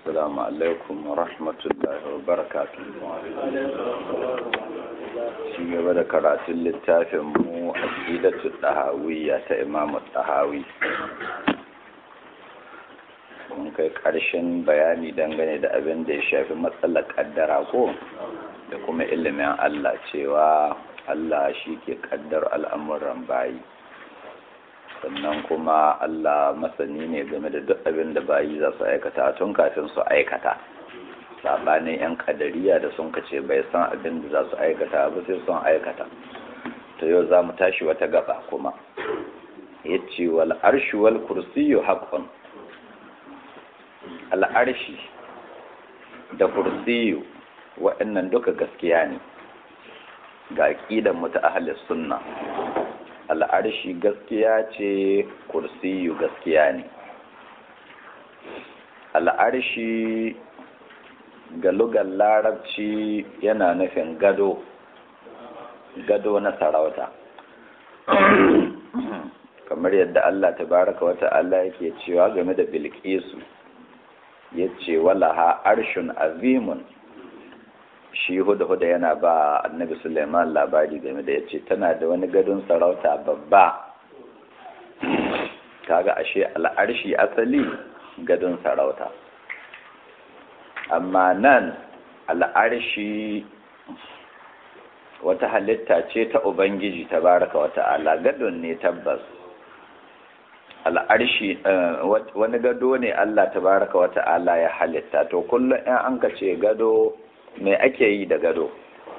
السلام عليكم ورحمة الله وبركاته shi gaba da karatun littafin mu a ƙidatu ɗahawiyya ta imamu ɗahawi mun kai ƙarshen bayani dangane da abin da ya shafi matsalar ƙaddara ko da kuma ilimin Allah cewa Allah shi ke ƙaddar al'amuran bayi sannan kuma Allah masani ne game da duk abin da bayi za su aikata tun kafin su aikata sabanin 'yan kadariya da sun kace bai san abin da za su aikata ba sai sun aikata to yau za mu tashi wata gaba kuma ya ce wal arshi wal kursiyu haƙon al'arshi da kursiyu waɗannan duka gaskiya ne ga aƙidan mu ta ahalis sunna al'arshi gaskiya ce kursiyu gaskiya ne al'arshi ga lugar larabci yana nufin gado gado na sarauta kamar yadda Allah tabaraka wa ta'ala yake cewa game da bilkisu ya ce walaha arshun azimun shi huda-huda yana ba annabi suleiman labari game da ya ce tana da wani gadon sarauta babba kaga ashe al'arshi asali gadon sarauta amma nan al'arshi wata halitta ce ta ubangiji ta baraka wata ala gadon ne tabbas al'arshi wani gado ne allah ta baraka wata ala ya halitta to kullum in an ka ce gado me ake yi da gado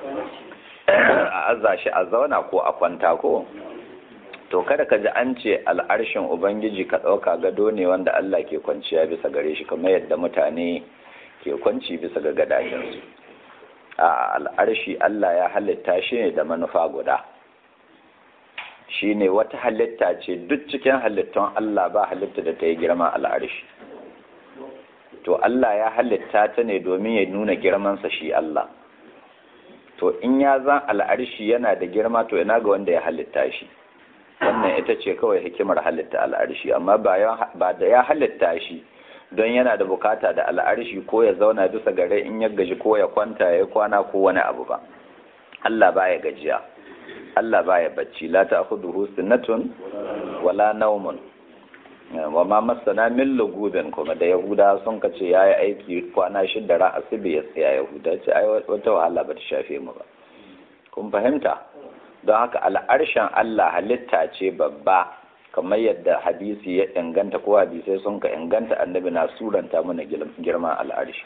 a aza shi a zauna ko a kwanta ko to kada ka ji an ce al'arshin ubangiji ka ɗauka gado ne wanda allah ke kwanciya bisa gare shi kamar yadda mutane ke kwanci bisa ga gadajensu a al'arshi Allah ya halitta shi ne da manufa guda shi ne wata halitta ce duk cikin halittun Allah ba halitta da ta yi girman al'arshi to Allah ya halitta ta ne domin ya nuna girmansa shi Allah to in ya zan al'arshi yana da girma to yana ga wanda ya halitta shi wannan ita ce kawai hikimar halitta al'arshi amma ba da ya halitta shi don yana da bukata da al'arshi ko ya zauna bisa gare in ya gaji ko ya kwanta ya kwana ko wani abu ba Allah baya gajiya Allah baya bacci la ta'khudhuhu sinatun wala nawmun wa ma masana min lugubin kuma da yahuda sun kace yayi aiki kwana shida ra asibi ya tsaya yahuda ce ai wata wahala ba ta shafe mu ba kun fahimta don haka al'arshen Allah halitta ce babba kamar yadda hadisi ya inganta ko hadisai sun ka inganta annabi na suranta mana girman al'arshi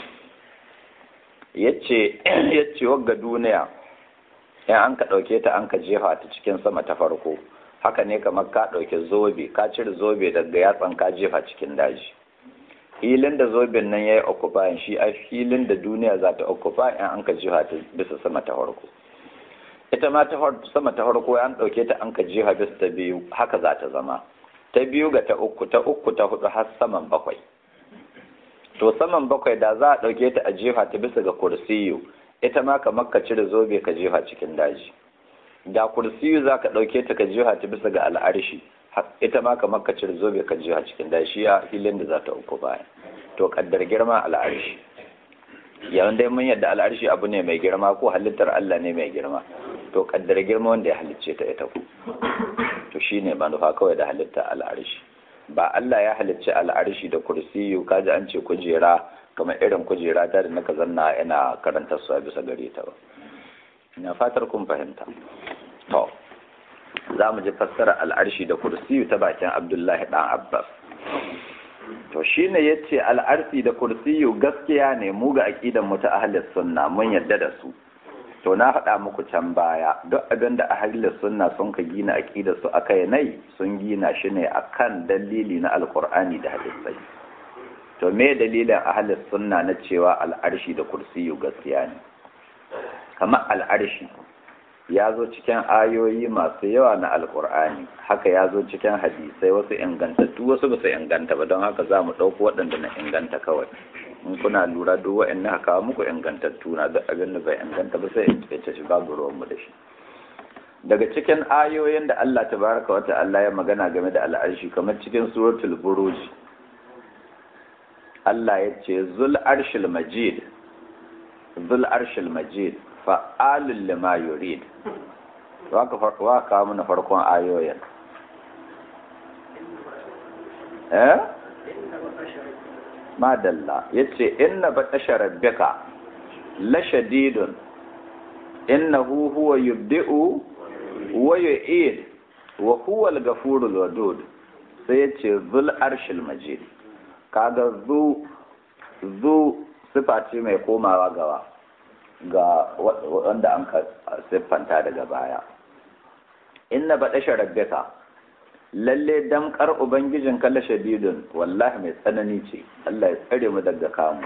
yace yace wagga duniya in an ka ɗauke ta an ka jefa ta cikin sama ta farko haka ne kamar ka ɗauke zobe ka cire zobe daga yatsan ka jefa cikin daji filin da zoben nan ya yi occupying shi a filin da duniya za ta occupy in an ka jefa ta bisa sama ta farko ita ma ta sama ta farko an ɗauke ta an ka jiha bis ta biyu haka za ta zama ta biyu ga ta uku ta uku ta hudu har saman bakwai to saman bakwai da za a ɗauke ta a jiha ta bisa ga kursiyu ita ma kamar ka cire zobe ka jiha cikin daji da kursiyu za ka ɗauke ta ka jiha ta bisa ga al'arshi ita ma kamar ka cire zobe ka jiha cikin daji shi a filin da za ta uku baya to kaddar girma al'arshi yawan dai mun yadda al'arshi abu ne mai girma ko halittar Allah ne mai girma to kaddara girma wanda ya halicce ta ita ku to shine manufa kawai da halitta al'arshi ba Allah ya halicce al'arshi da kursiyu kaji an ce kujera kamar irin kujera ta da naka zanna ina karantar su bisa gare ta ba ina fatar kun fahimta to za mu ji fassara al'arshi da kursiyu ta bakin Abdullahi dan Abbas to shine yace al'arsi da kursiyu gaskiya ne mu ga aqidan mu ta ahlus sunna mun yadda da su to na faɗa muku can baya duk abin da ahlus sunna sun ka gina aqidar su akai nai sun gina shi ne akan dalili na alqur'ani da hadisai to me dalilin ahlus sunna na cewa al'arshi da kursiyu gaskiya ne kamar al'arshi ya zo cikin ayoyi masu yawa na alkur'ani haka ya zo cikin hadisai wasu ingantattu wasu ba su inganta ba don haka za mu ɗauko waɗanda na inganta kawai in kuna lura duk waɗanda haka muku ingantattu na duk abin da bai inganta ba sai in ce shi babu ruwanmu da shi daga cikin ayoyin da Allah tabaraka wa ta'ala ya magana game da al'arshi kamar cikin suratul buruj Allah ya ce zul arshil majid zul arshil majid fa'alul lima yurid wa ka mana farkon ayoyin eh madalla yace inna batasha rabbika la shadidun innahu huwa yubdi'u wa yu'id wa huwa al-ghafurul wadud sai yace zul arshil majid kaga zu zu sifa ce mai komawa gawa ga wanda an ka siffanta daga baya inna batasha rabbika lalle damkar ubangijin kalla shadidun wallahi mai tsanani ce Allah ya tsare mu daga kamu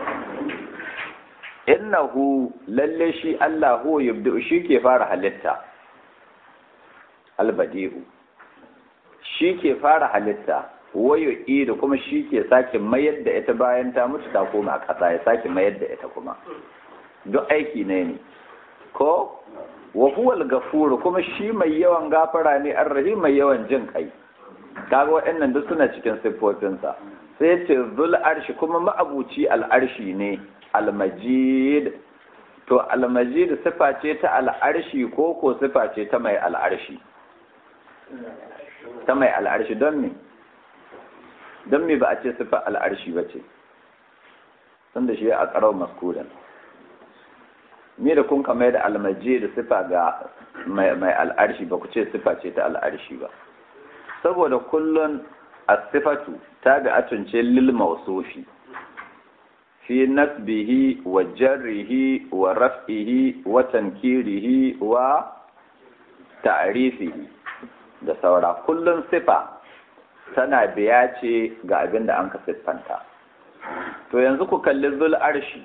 innahu lalle shi Allah hu yubdi shi ke fara halitta albadihu shi ke fara halitta wayo ido kuma shi ke sake mayar da ita bayan ta mutu ta koma ƙasa ya sake mayar da ita kuma duk aiki ne ne ko wa huwal gafuru kuma shi mai yawan gafara ne arrahim mai yawan jin kai kaga waɗannan duk suna cikin siffofinsa sai ce zul arshi kuma ma'abuci al'arshi ne almajid to almajid sifa ce ta al'arshi ko ko sifa ce ta mai al'arshi ta mai al'arshi don me don me ba a ce sifa al'arshi ba ce tun da shi a ƙarar maskudan me da kun kama da almajid sifa ga mai al'arshi ba ku ce sifa ce ta al'arshi ba saboda kullun asifatu tabi'atun ce lil mawsufi fi nasbihi wa jarrihi wa raf'ihi wa tankirihi wa ta'rifihi da saura kullun sifa tana biya ce ga abin da an ka siffanta to yanzu ku kalli zul arshi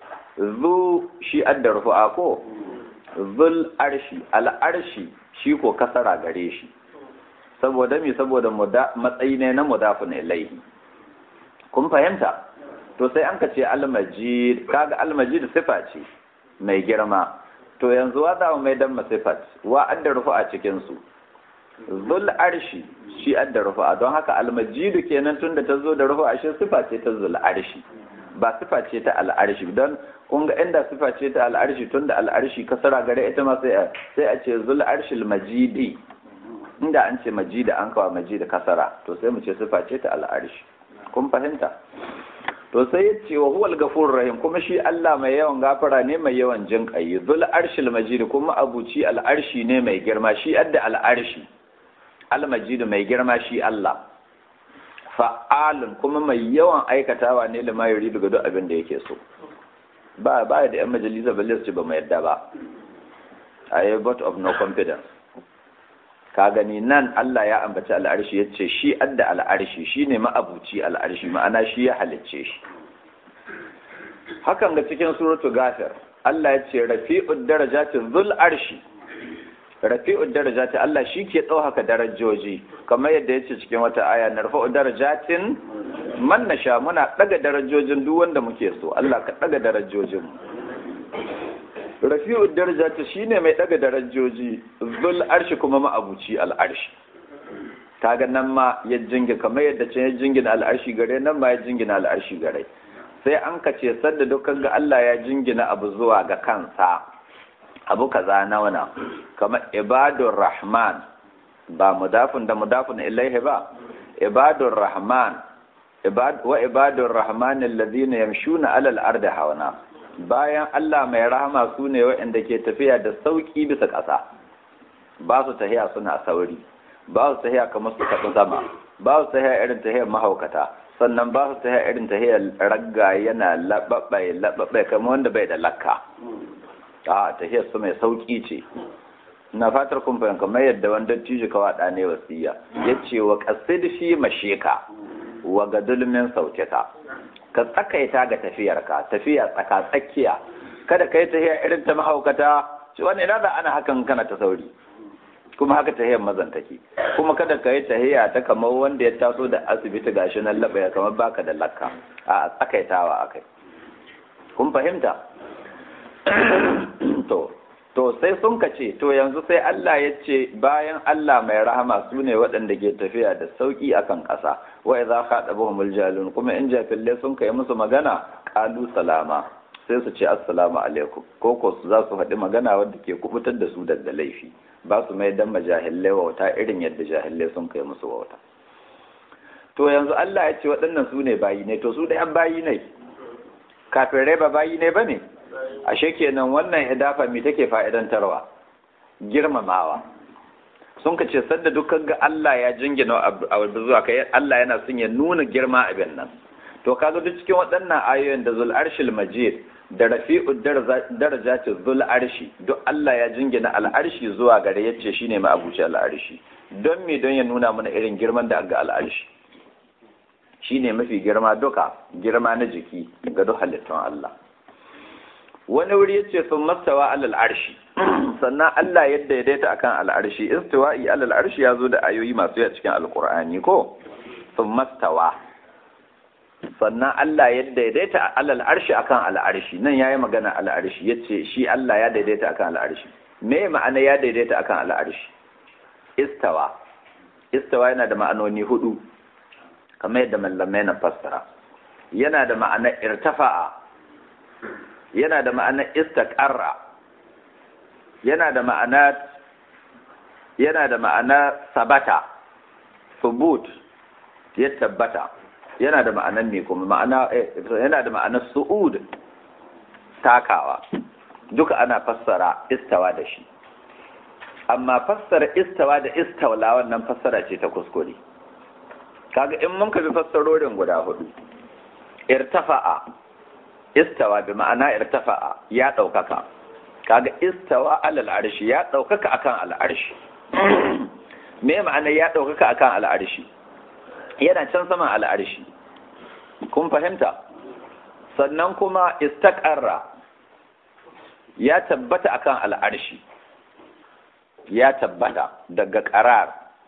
zu shi addar rufu'a ko zul arshi al arshi shi ko kasara gare shi saboda mi saboda matsayi ne na mudafin ilaihi kun fahimta to sai an ka ce almajid kaga almajid sifa ce mai girma to yanzu wa za mu mai dan masifat wa adda rufu a cikin su zul arshi shi adda rufu don haka almajid kenan tunda ta zo da rufu a shi sifa ce ta zul arshi ba sifa ce ta al'arshi don kun ga inda sifa ce ta al'arshi tunda al'arshi kasara gare ita ma sai a ce zul arshil majidi inda an ce majida an kawo majida kasara to sai mu ce sifa ce ta al'arshi kun fahimta to sai ya ce wa huwal gafurur rahim kuma shi Allah mai yawan gafara ne mai yawan jin kai zul arshil majid kuma abuci al'arshi ne mai girma shi adda al'arshi al majid mai girma shi Allah fa'alun kuma mai yawan aikatawa ne da mai yuridu ga duk abin da yake so ba ba da yan majalisa balle su ba mu yadda ba a vote of no confidence ka gani nan Allah ya ambaci al'arshi ya ce shi adda al'arshi shi ne ma'abuci al'arshi ma'ana shi ya halicce shi hakan ga cikin suratu gafir Allah ya ce rafi'ud darajati zul arshi rafi'ud darajati Allah shi ke ɗaukaka darajoji kamar yadda ya ce cikin wata aya na rafa'ud darajatin man nasha muna ɗaga darajojin duk wanda muke so Allah ka ɗaga darajojin rafi'ud darajati shine mai daga darajoji zul arshi kuma ma'abuci al'arshi kaga nan ma ya jingi kamar yadda can ya jingina al'arshi gare nan ma ya jingina al'arshi gare sai an ka ce sadda dukkan ga Allah ya jingina abu zuwa ga kansa abu kaza na wana kamar ibadur rahman ba mudafin da mudafin ilaihi ba ibadur rahman wa ibadur rahman alladhina yamshuna alal ardi hawana bayan Allah mai rahama su ne waɗanda ke tafiya da sauƙi bisa ƙasa ba su tahiya suna sauri ba su tahiya kamar su tafi sama ba su tahiya irin tahiyar mahaukata sannan ba su tahiya irin tahiyar ragga yana laɓaɓɓai laɓaɓɓai kamar wanda bai da lakka a tahiyar su mai sauƙi ce na fatar kun fahimta kamar yadda wanda tiji kawa ɗa ne wasiya ya ce wa ƙasid shi masheka wa ga dulmin sautika ka tsakaita ga tafiyarka tafiya tsaka tsakiya kada ka yi tafiya irin ta mahaukata ci wani ina da ana hakan kana ta sauri kuma haka tahiyar mazan take kuma kada ka yi tahiya ta kamar wanda ya taso da asibiti gashi nan labaya kamar baka da lakka a tsakaitawa akai kun fahimta to to to sai sun ka ce to yanzu sai Allah ya ce bayan Allah mai rahama su ne waɗanda ke tafiya da sauƙi akan ƙasa wa idza khatabuhumul jalun kuma in jafille sun kai musu magana qalu salama sai su ce assalamu alaikum ko ko su za su faɗi magana wadda ke kubutar da su daga laifi ba su mai dan majahillai wauta irin yadda jahillai sun kai musu wauta to yanzu Allah ya ce waɗannan su ne bayi ne to su da yan bayi ne kafirai ba bayi ne ba ne ashe kenan wannan hidafa me take fa'idantarwa girmamawa sun ka ce sadda dukkan ga Allah ya jingina abu zuwa kai Allah yana son ya nuna girma abin nan to kaga duk cikin waɗannan ayoyin da zul arshil majid da rafi'u darajati zul arshi duk Allah ya jingina al'arshi zuwa gare yace shine ma abuci al'arshi don me don ya nuna mana irin girman da aga al'arshi shine mafi girma duka girma na jiki ga duk halittun Allah wani wuri ya ce sun mastawa alal arshi sannan Allah ya daidaita akan al'arshi istiwa'i alal arshi ya zo da ayoyi masu yawa cikin alkur'ani ko sun mastawa sannan Allah ya daidaita alal arshi akan al'arshi nan yayi magana al'arshi yace shi Allah ya daidaita akan al'arshi me ma'ana ya daidaita akan al'arshi istawa istawa yana da ma'anoni hudu kamar yadda mallamai na fassara yana da ma'anar irtafa'a yana da ma'anar istaqarra yana da ma'ana yana da ma'ana sabata subut ya tabbata yana da ma'anar ne kuma ma'ana yana da ma'anar su'ud takawa duka ana fassara istawa da shi amma fassara istawa da istawla wannan fassara ce ta kuskure kaga in mun ka bi fassarorin guda hudu irtafa'a istawa bi ma'ana irtafa'a ya ɗaukaka kaga istawa alal arshi ya ɗaukaka akan al'arshi me ma'ana ya ɗaukaka akan al'arshi yana can saman al'arshi kun fahimta sannan kuma istaqarra ya tabbata akan al'arshi ya tabbata daga qarar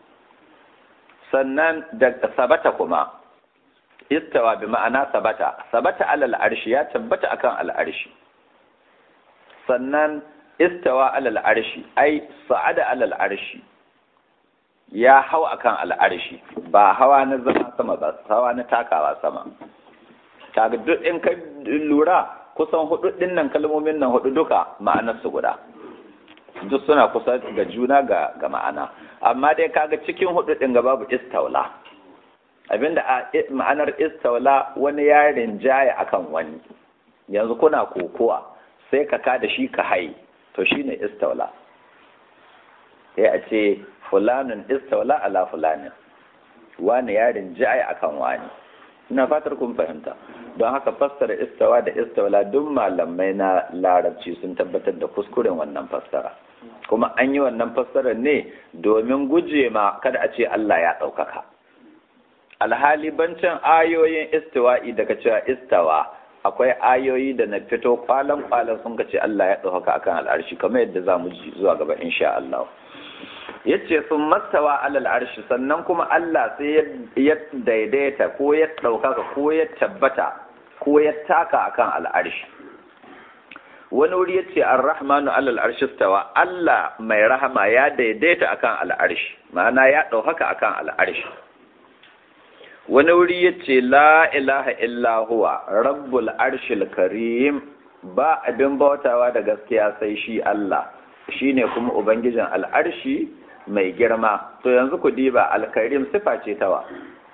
sannan daga sabata kuma istawa bi ma'ana sabata sabata alal arshi ya tabbata akan al'arshi sannan istawa alal arshi ai sa'ada alal arshi ya hau akan al'arshi ba hawa na zama sama ba hawa na takawa sama kaga duk in ka lura kusan hudu din nan kalmomin nan hudu duka ma'anar su guda duk suna kusa ga juna ga ga ma'ana amma dai kaga cikin hudu din ga babu istawla abinda ma'anar istawla wani yarin jaya akan wani yanzu kuna kokowa sai ka kada shi ka hai to shine istawla sai a ce fulanin istawla ala fulanin wani yarin jaya akan wani ina fatar kun fahimta don haka fassara istawa da istawla duk malamai na larabci sun tabbatar da kuskuren wannan fassara kuma an yi wannan fassarar ne domin guje ma kada a ce Allah ya ɗaukaka alhali bancin ayoyin istiwa'i daga cewa istawa akwai ayoyi da na fito kwalan kwalan sun ka ce Allah ya ɗaukaka akan al'arshi kamar yadda za mu ji zuwa gaba insha Allah yace sun mastawa alal arshi sannan kuma Allah sai ya daidaita ko ya ɗaukaka ko ya tabbata ko ya taka akan al'arshi wani wuri yace ar-rahmanu alal arshi stawa Allah mai rahama ya daidaita akan al'arshi ma'ana ya ɗaukaka akan al'arshi wani wuri yace la ilaha illa huwa rabbul arshil karim ba abin bautawa da gaskiya sai shi Allah shine kuma ubangijin al'arshi mai girma to yanzu ku diba alkarim sifa ce tawa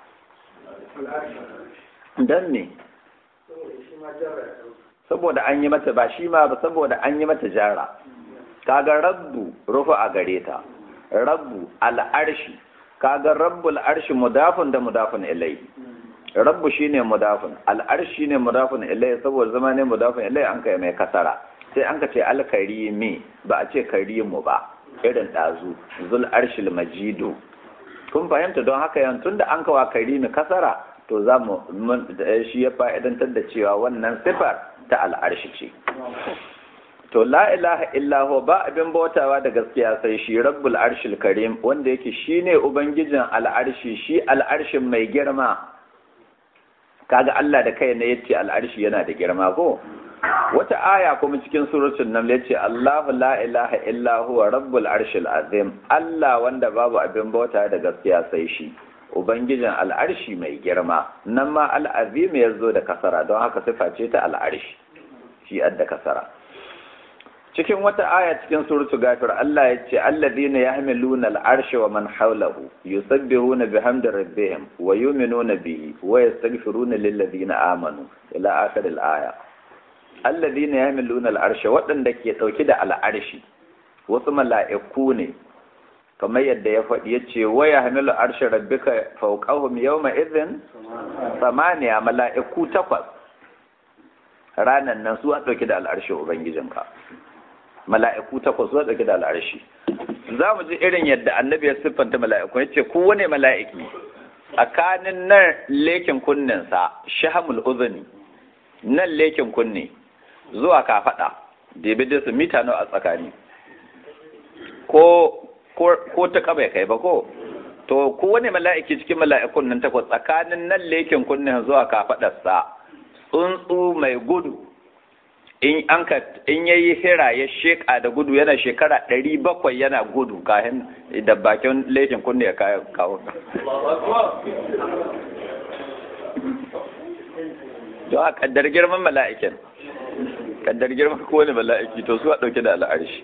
dan ne saboda an yi mata ba shi ma ba saboda an yi mata jara kaga rabbu rufu a gare ta rabbu al'arshi kaga rabbul arshi mudafun da mudafun ilai rabbu shine mudafun al'arshi ne mudafun ilai saboda zama ne mudafun ilai an kai mai kasara sai an ka ce alkarimi ba a ce karimu ba irin ɗazu zul arshil majidu kun fahimta don haka yan tunda an kawa karimi kasara to za mu shi ya fa'idantar da cewa wannan sifar ta al'arshi ce to la ilaha illahu ba abin bautawa da gaskiya sai shi rabbul arshil karim wanda yake shine ubangijin al'arshi shi al'arshin mai girma kaga Allah da kai ne yace al'arshi yana da girma ko wata aya kuma cikin suratul naml yace Allahu la ilaha illa huwa rabbul arshil azim Allah wanda babu abin bauta da gaskiya sai shi ubangijin al'arshi mai girma nan ma al'azim ya zo da kasara don haka sifa ce ta al'arshi shi adda kasara cikin wata aya cikin suratu gafir Allah ya ce alladhina yahmiluna al'arsha wa man hawlahu yusabbihuna bihamdi rabbihim wa yu'minuna bihi wa yastaghfiruna lil ladina amanu ila akhir al-aya alladhina yahmiluna al'arsha waɗanda ke dauke da al'arshi wasu mala'iku ne kamar yadda ya faɗi ya ce waya hamilu arshe rabbika fauqahum yawma idhin samaniya mala'iku takwas ranan nan su a ɗauki da al'arshe ubangijinka mala'iku takwas su a ɗauki da al'arshi za mu ji irin yadda annabi ya siffanta mala'iku ya ce kowane mala'iki tsakanin nan lekin kunninsa shahamul uzuni nan lekin kunne zuwa kafaɗa daidai su mita nawa a tsakani ko ko ta kaba kai ba ko to kowane mala'iki cikin mala'ikun nan takwas tsakanin nan lekin kunnen zuwa kafadarsa tsuntsu mai gudu in an ka in yayi hira ya sheka da gudu yana shekara ɗari bakwai yana gudu kayan da bakin lekin kunne ya kawo don a kaddar girman mala'ikin kaddar girman kowane mala'iki to su a ɗauke da al'arshi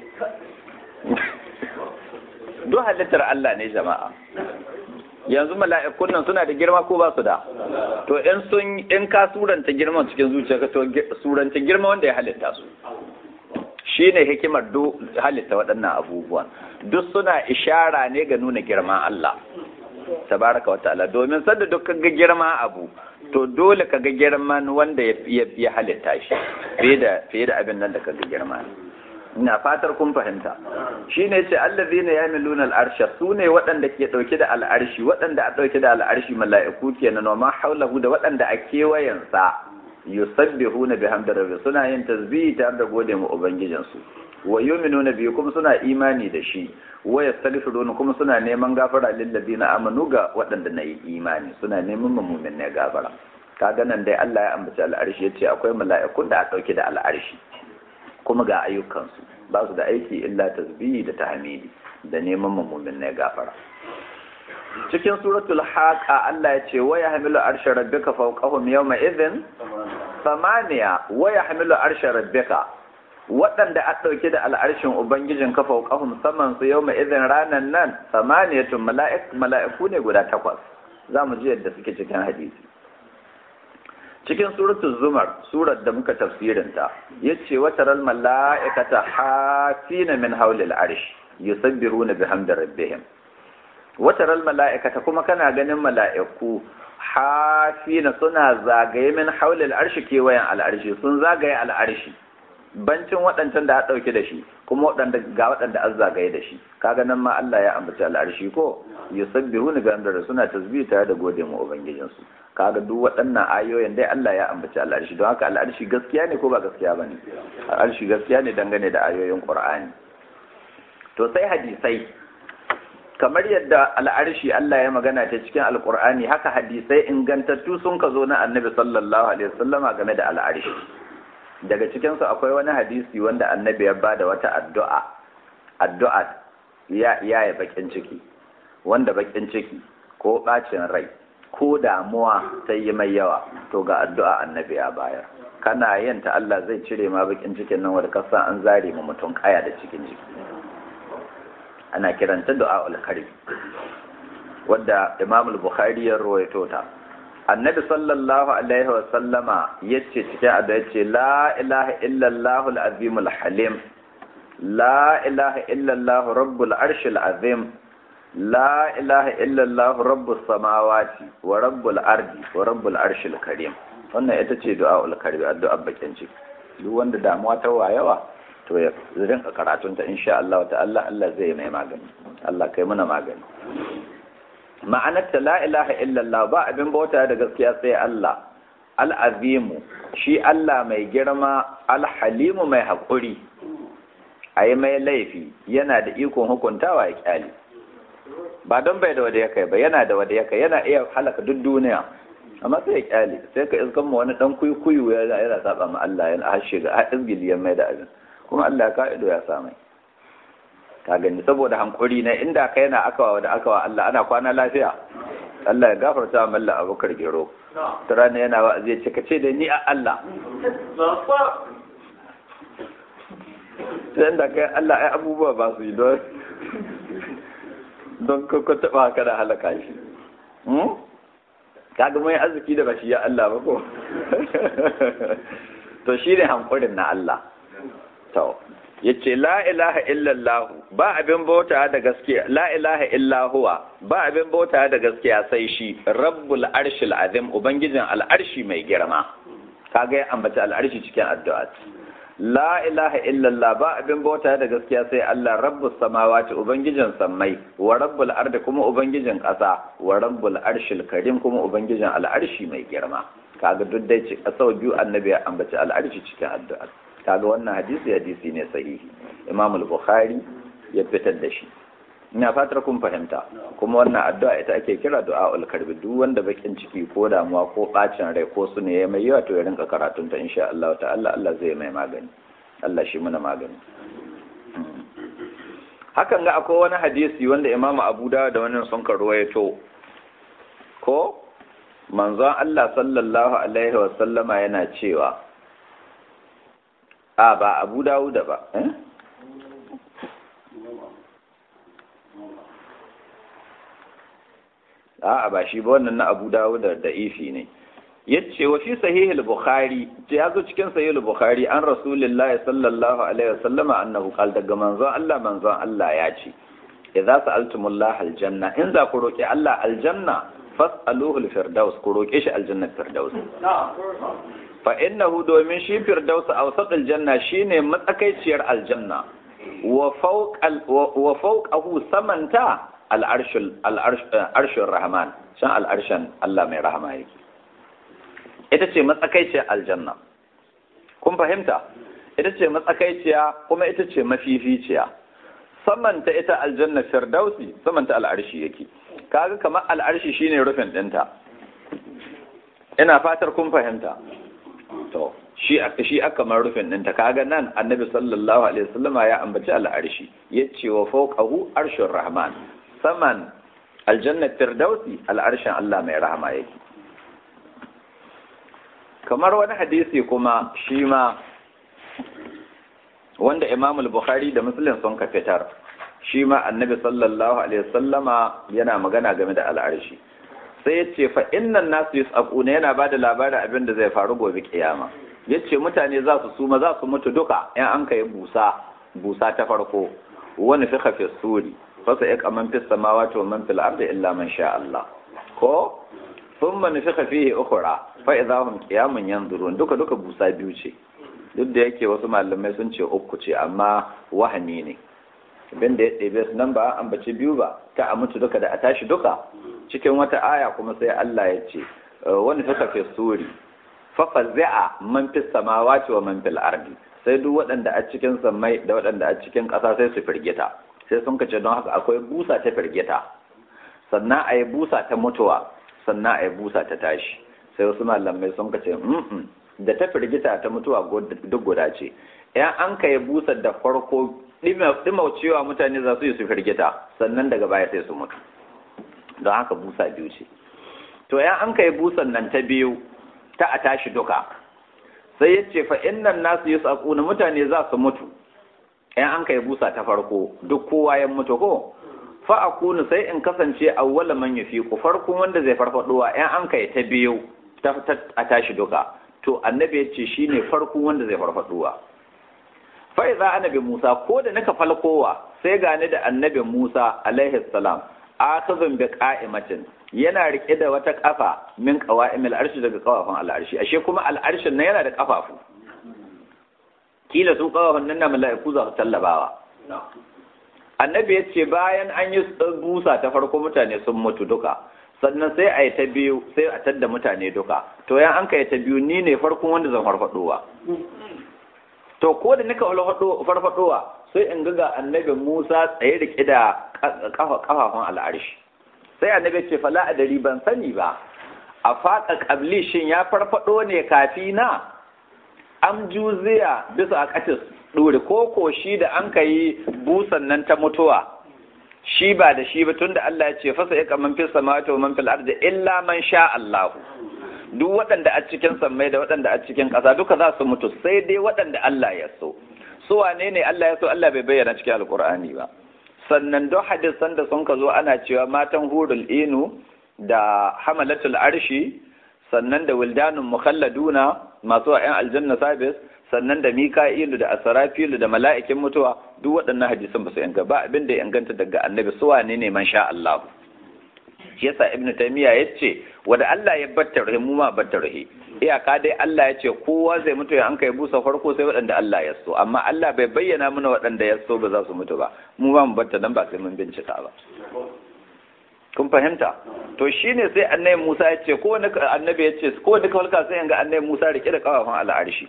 duk halittar Allah ne jama'a yanzu mala'ikun nan suna da girma ko ba su da to in sun in ka suranta girman cikin zuciyarka to suranta girma wanda ya halitta su shine hikimar do halitta waɗannan abubuwan duk suna ishara ne ga nuna girman Allah tabaraka wa ta'ala domin sanda duk kaga girma abu to dole kaga girman wanda ya halitta shi fiye da fiye da abin nan da kaga girma ina fatar kun fahimta shine ce allazina yamiluna al'arsha sune waɗanda ke dauke da al'arshi waɗanda a dauke da al'arshi mala'iku kenan wa ma haulahu da waɗanda a kewayen sa yusabbihuna bihamdi rabbi suna yin tasbihi tare da gode mu ubangijin su wa yu'minuna bihi kuma suna imani da shi wa yastaghfiruna kuma suna neman gafara lil ladina amanu ga waɗanda na yi imani suna neman mu'min ne gafara kaga nan dai Allah ya ambaci al'arshi yace akwai mala'ikun da a dauke da al'arshi kuma ga ayyukansu ba su da aiki illa tasbihi da tahmidi da neman mamumin na gafara cikin suratul haqa Allah ya ce wa yahmilu arsha rabbika fawqahum yawma idhin samaniya wa yahmilu arsha rabbika waɗanda a ɗauke da al'arshin ubangijin ka fawqahum saman su yawma idhin ranan nan samaniyatun mala'iku ne guda takwas za mu ji yadda suke cikin hadisi cikin suratul zumar surar da muka tafsirinta yace wa taral mala'ikata hafina min hawlil arsh yusabbiruna bihamdi rabbihim wa taral mala'ikata kuma kana ganin mala'iku hafina suna zagaye min hawlil arsh kewayen al'arshi sun zagaye al'arshi bancin waɗancan da a ɗauke da shi kuma waɗanda ga waɗanda an zagaye da shi kaga nan ma Allah ya ambaci al'arshi ko yusabbihuna bihamdi suna tasbih tare da gode mu ubangijinsu kaga duk waɗannan ayoyin dai Allah ya ambaci al'arshi don haka al'arshi gaskiya ne ko ba gaskiya ba ne al'arshi gaskiya ne dangane da ayoyin ƙur'ani to sai hadisai kamar yadda al'arshi Allah ya magana ta cikin alƙur'ani haka hadisai ingantattu sun ka zo na annabi sallallahu alaihi wasallama game da al'arshi daga cikinsu akwai wani hadisi wanda annabi ya bada wata addu'a addu'a ya ya bakin ciki wanda bakin ciki ko bacin rai ko damuwa ta yi mai yawa to ga addu'a annabi ya bayar kana yin ta Allah zai cire ma bakin cikin nan wanda kasan an zare ma mutum kaya da cikin jiki ana kiranta du'a al-karim wadda Imam al-Bukhari ya rawaito ta annabi sallallahu alaihi wa sallama yace cikin addu'a yace la ilaha illa Allah al-azim al-halim la ilaha illa Allah rabbul arshil azim لا إله إلا الله رب السماوات ورب الأرض ورب العرش الكريم wannan ita ce du'a'ul karbi addu'a bakin ciki duk wanda damuwa ta wayawa to ya rinka karatun ta insha Allah ta'ala Allah zai mai magani Allah kai mana magani ma'anar ta la ilaha illa Allah ba abin bauta da gaskiya sai Allah al-azimu shi Allah mai girma al-halimu mai haƙuri ayi mai laifi yana da ikon hukuntawa ya kyale ba don bai da wada ya kai ba yana da wada ya kai yana iya halaka duk duniya amma sai ya kyale sai ka iskan ma wani dan kuyu ya yana saba ma Allah yana hashe ga izgili ya mai da abin kuma Allah ka ido ya sa mai ka gani saboda hankuri na inda kai na akawa da akawa Allah ana kwana lafiya Allah ya gafarta wa malla abokar gero ta rana yana wa zai ce ce da ni a Allah sai da kai Allah ai abubuwa ba su yi don don ko taba ka da halaka shi kaga mai arziki da bashi ya Allah ba ko to shine hankurin na Allah to yace la ilaha illallah ba abin bauta da gaskiya la ilaha illa huwa ba abin bauta da gaskiya sai shi rabbul arshil azim ubangijin al'arshi mai girma kaga ya ambaci al'arshi cikin addu'a la ilaha illallah ba abin bauta da gaskiya sai Allah rabbus samawati ubangijin sammai wa rabbul ardi kuma ubangijin ƙasa wa rabbul arshil karim kuma ubangijin al'arshi mai girma kaga duk dai sau biyu annabi ya ambaci al'arshi cikin addu'a kaga wannan hadisi hadisi ne sahihi imam al-bukhari ya fitar da shi ina fatar kun fahimta kuma wannan addu'a ita ake kira du'aul karbi duk wanda bakin ciki ko damuwa ko bacin rai ko su ne ya mai yawa to ya rinka karatun ta insha Allah ta'ala Allah zai mai magani Allah shi muna magani hakan ga akwai wani hadisi wanda imam Abu Dawud da wannan sun karwayo ko manzon Allah sallallahu alaihi wa sallama yana cewa a ba abu dawuda ba eh? a ba shi ba wannan na abu dawuda da ifi ne yace wa fi sahih al-bukhari ya zo cikin sahih al-bukhari an rasulullah sallallahu alaihi wasallama annahu qala daga manzon Allah manzon Allah ya ce idza sa'altumullah al-janna in za ku roki Allah aljanna fas'aluhu al-firdaus ku roke shi aljanna firdaus fa innahu domin shi firdausa awsatul janna shine matsakaiciyar aljanna wa fawqal wa fawqahu samanta al'arshul al'arshur rahman shan al'arshan Allah mai rahama yake ita ce matsakaiciyar aljanna kun fahimta ita ce matsakaiciya kuma ita ce mafificiya samanta ita aljanna firdausi samanta al'arshi yake kaga kamar al'arshi shine rufin dinta ina fatar kun fahimta to shi shi aka mar rufin ɗinta kaga nan annabi sallallahu alaihi wasallama ya ambaci al'arshi yace wa fawqahu arshur rahman saman aljanna firdausi al'arshin Allah mai rahama yake kamar wani hadisi kuma shi ma wanda Imam al-Bukhari da Muslim sun ka fitar shi ma annabi sallallahu alaihi wasallama yana magana game da al'arshi sai ya ce fa innan nasu yus'aquna yana ba da labarin abin da zai faru gobe kiyama yace mutane za su suma za su mutu duka in an kai busa busa ta farko wani fi fi suri fa sai ya kaman fi samawati wa man fil ardi illa man sha Allah ko thumma nufikha fihi ukhra fa idha hum qiyamun yanzurun duka duka busa biyu ce duk da yake wasu malamai sun ce uku ce amma wahani ne abin da ya ɗebe su nan ba an bace biyu ba ta a mutu duka da a tashi duka cikin wata aya kuma sai Allah ya ce wani suka fi suri fafa za'a man fi samawati wa man fil ardi sai duk waɗanda a cikin samai da waɗanda a cikin ƙasa sai su firgita sai sun kace don haka akwai busa ta firgita sannan a yi busa ta mutuwa sannan a yi busa ta tashi sai wasu malamai sun kace da ta firgita ta mutuwa duk guda ce yan an ka yi busa da farko ɗimaucewa mutane za su yi su firgita sannan daga baya sai su mutu don haka busa biyu ce to ya an kai busan nan ta biyu ta a tashi duka sai ya ce fa innan nasu yi na mutane za su mutu yan an kai busa ta farko duk kowa ya mutu ko fa akunu sai in kasance awwala man ku farko wanda zai farfadowa yan an kai ta biyu ta a tashi duka to annabi ya ce shine farko wanda zai farfadowa fa idza annabi Musa ko da naka falkowa sai gani da annabi Musa alaihi salam akhazun bi qa'imatin yana rike da wata kafa min qawa'imil arshi daga kafafun al'arshi ashe kuma al'arshin nan yana da kafafu kila su kafafun nan na mala'iku za su tallabawa annabi ya ce bayan an yi busa ta farko mutane sun mutu duka sannan sai a yi ta biyu sai a tadda mutane duka to yan an ka yi ta biyu ni ne farkon wanda zan farfadowa to ko da nika farfadowa sai in ga annabi Musa tsaye da kida kafafun al'arshi sai annabi ce fala adari ban sani ba a faƙa ƙabli shin ya farfaɗo ne kafi na am juziya bisa a ƙatis ɗuri ko ko shi da an ka yi busan nan ta mutuwa shi ba da shi ba tun da Allah ya ce fasa ya kaman fil samawati wa man fil ardi illa man sha Allah duk waɗanda a cikin sammai da waɗanda a cikin ƙasa duka za su mutu sai dai waɗanda Allah ya so su wane ne Allah ya so Allah bai bayyana cikin alkur'ani ba sannan don hadisan da sun ka zo ana cewa matan hurul inu da hamalatul arshi sannan da wildanun mukhalladuna masu wa 'yan aljanna sabis sannan da mika'ilu da asarafilu da mala'ikin mutuwa duk waɗannan hadisan ba su yanga ba abin da ya inganta daga annabi su wane ne man sha Allah shi yasa ibnu taymiya yace wanda Allah ya batta rahi mu ma batta rahi iyaka dai Allah ya ce kowa zai mutu ya an kai busa farko sai waɗanda Allah ya so amma Allah bai bayyana mana waɗanda ya so ba za su mutu ba mu ba mu batta nan ba sai mun bincika ba kun fahimta to shine sai annabi Musa ya ce ko wani annabi ya ce ko wani kawalka sai yanga annabi Musa rike da kawafin al'arshi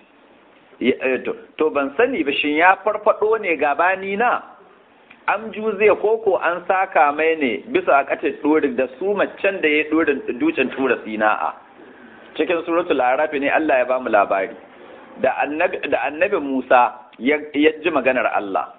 to ban sani ba shin ya farfado ne gabani na am juze koko an saka mai ne bisa a kace dorin da su macen da ya dorin ducin tura sina'a cikin suratul araf ne Allah ya ba mu labari da annabi da annabi Musa ya ji maganar Allah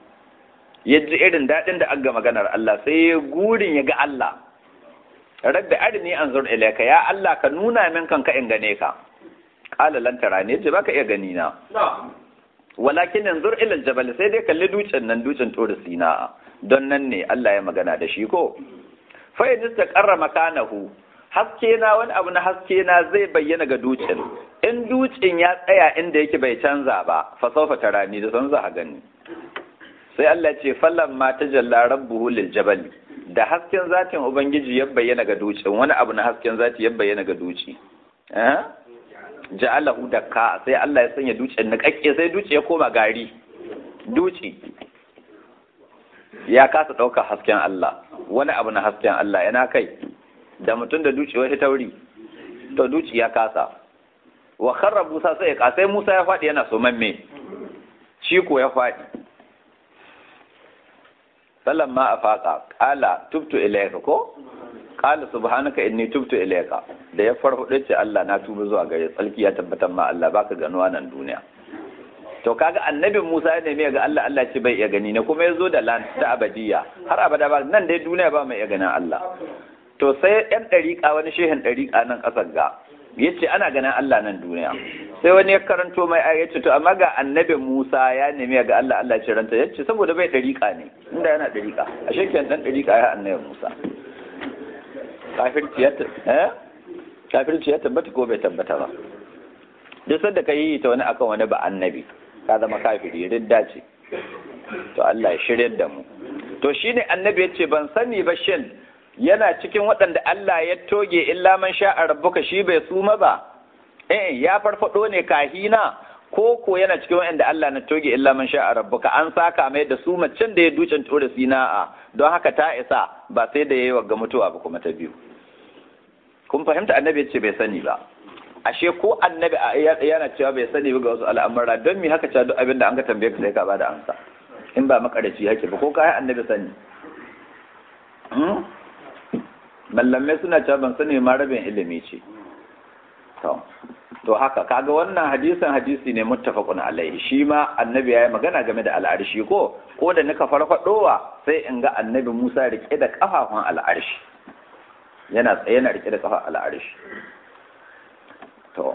ya ji irin daɗin da aga maganar Allah sai ya gurin ya ga Allah rabbi arini anzur ilayka ya Allah ka nuna min kanka in gane ka qala lan tarani yace baka iya gani na walakin anzur ila aljabal sai dai kalli dutsen nan dutsen tori sina don nan ne Allah ya magana da shi ko fa in istaqarra makanahu haske na wani abu na haske na zai bayyana ga dutsen in dutsen ya tsaya inda yake bai canza ba fa sawfa tarani da san za a gani sai Allah ce fallan ma ta jalla rabbuhu lil jabal da hasken zatin ubangiji ya bayyana ga dutsen wani abu na hasken zati ya bayyana ga duci eh ja'alahu dakka sai Allah ya sanya dutsen na kakke sai duci ya koma gari duci ya kasa ɗaukar hasken Allah wani abu na hasken Allah yana kai da mutum da duci wani tauri to duci ya kasa wa kharra Musa sai ya sai Musa ya faɗi yana so mamme shi ko ya faɗi sallan ma a faƙa ƙala tubtu ilayka ko ƙala subhanaka inni tubtu ilayka da ya farfaɗo ce Allah na tuba zuwa gare tsalki ya tabbatar ma Allah baka ganuwa nan duniya to kaga annabin Musa ya nemi ga Allah Allah ce bai iya gani ne kuma ya zo da lan ta abadiya har abada ba nan dai duniya ba mai iya ganin Allah to sai yan ɗariƙa wani shehin ɗariƙa nan ƙasar ga ya ce ana ganin Allah nan duniya sai wani ya karanto mai ya ce to amma ga annabi Musa ya nemi ga Allah Allah ce ranta ya ce saboda bai dariƙa ne inda yana dariƙa a shekin dan dariƙa ya annabi Musa kafirci ya eh kafirci ya tabbata ko bai tabbata ba duk sanda ka yi ta wani akan wani ba annabi ka zama kafiri ridda ce to Allah ya shiryar da mu to shine annabi ya ce ban sani ba shin yana cikin waɗanda Allah ya toge illa man sha'a rabbuka shi bai suma ba eh ya farfado ne kahina ko ko yana cikin waɗanda Allah na toge illa man sha'a rabbuka an saka mai da su macen da ya ducin tura sina'a don haka ta isa ba sai da yayi ga mutuwa ba kuma ta biyu kun fahimta annabi ya ce bai sani ba ashe ko annabi yana cewa bai sani ba ga wasu al'amura don mi haka cewa duk abin da an ka tambaye ka sai ka bada amsa in ba makaraci yake ba ko kai annabi sani mallamai suna cewa ban sani ma rabin ilimi ce to to haka kaga wannan hadisin hadisi ne muttafaqun alaihi shi ma annabi yayi magana game da al'arshi ko ko da nika farfadowa sai in ga annabi Musa rike da kafafun al'arshi yana tsaye yana rike da kafa al'arshi to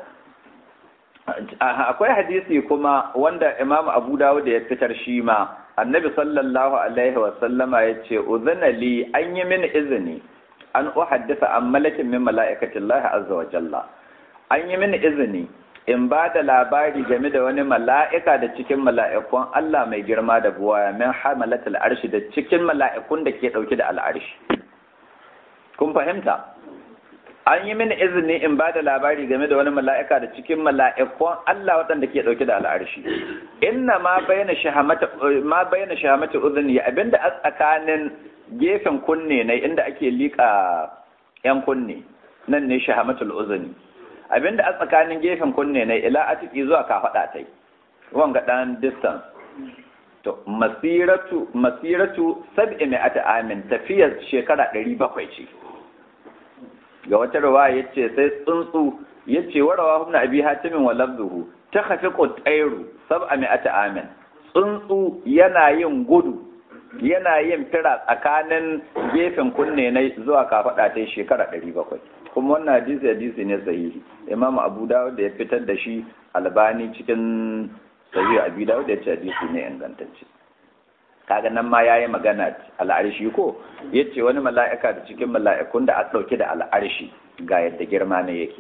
akwai hadisi kuma wanda Imam Abu Dawud ya fitar shi ma annabi sallallahu alaihi wa sallama yace uzana li an yi mini izini an uhaddisa an malakin min mala'ikatillahi azza wa jalla an yi mini izini in ba da labari game da wani mala'ika da cikin mala'ikun Allah mai girma da buwaya min hamalatul arshi da cikin mala'ikun da ke ɗauke da al'arshi kun fahimta an yi mini izini in ba da labari game da wani mala'ika da cikin mala'ikun Allah waɗanda ke ɗauke da al'arshi inna ma bayyana shahamata ma bayyana shahamata uzuni abinda a tsakanin gefen kunne ne inda ake liƙa yan kunne nan ne shahamatul uzuni abinda a tsakanin gefen kunne ne ila atiki zuwa kafaɗa ta yi wanga ɗan distance to masiratu masiratu sab'i mi'ati amin tafiyar shekara ɗari bakwai ce ga wata riwaya yace sai tsuntsu yace warawa ibn abi hatim wa lafzuhu takhafiqu tayru sab'a mi'ata amin tsuntsu yana yin gudu yana yin fira tsakanin gefen kunne na zuwa kafada ta shekara 700 kuma wannan hadisi hadisi ne sahihi imam abu dawud da ya fitar da shi albani cikin sahihi abu dawud ya ce hadisi ne ingantacce kaga nan ma yayi magana al'arshi ko yace wani mala'ika da cikin mala'ikun da a dauke da al'arshi ga yadda girma ne yake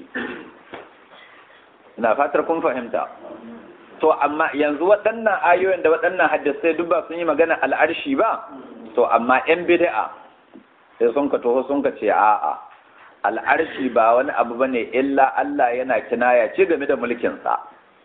ina fatar kun fahimta to amma yanzu waɗannan ayoyin da waɗannan hadisai duk ba sun yi magana al'arshi ba to amma yan bid'a sai sun ka toho sun ka ce a'a al'arshi ba wani abu bane illa Allah yana kinaya ce game da mulkin sa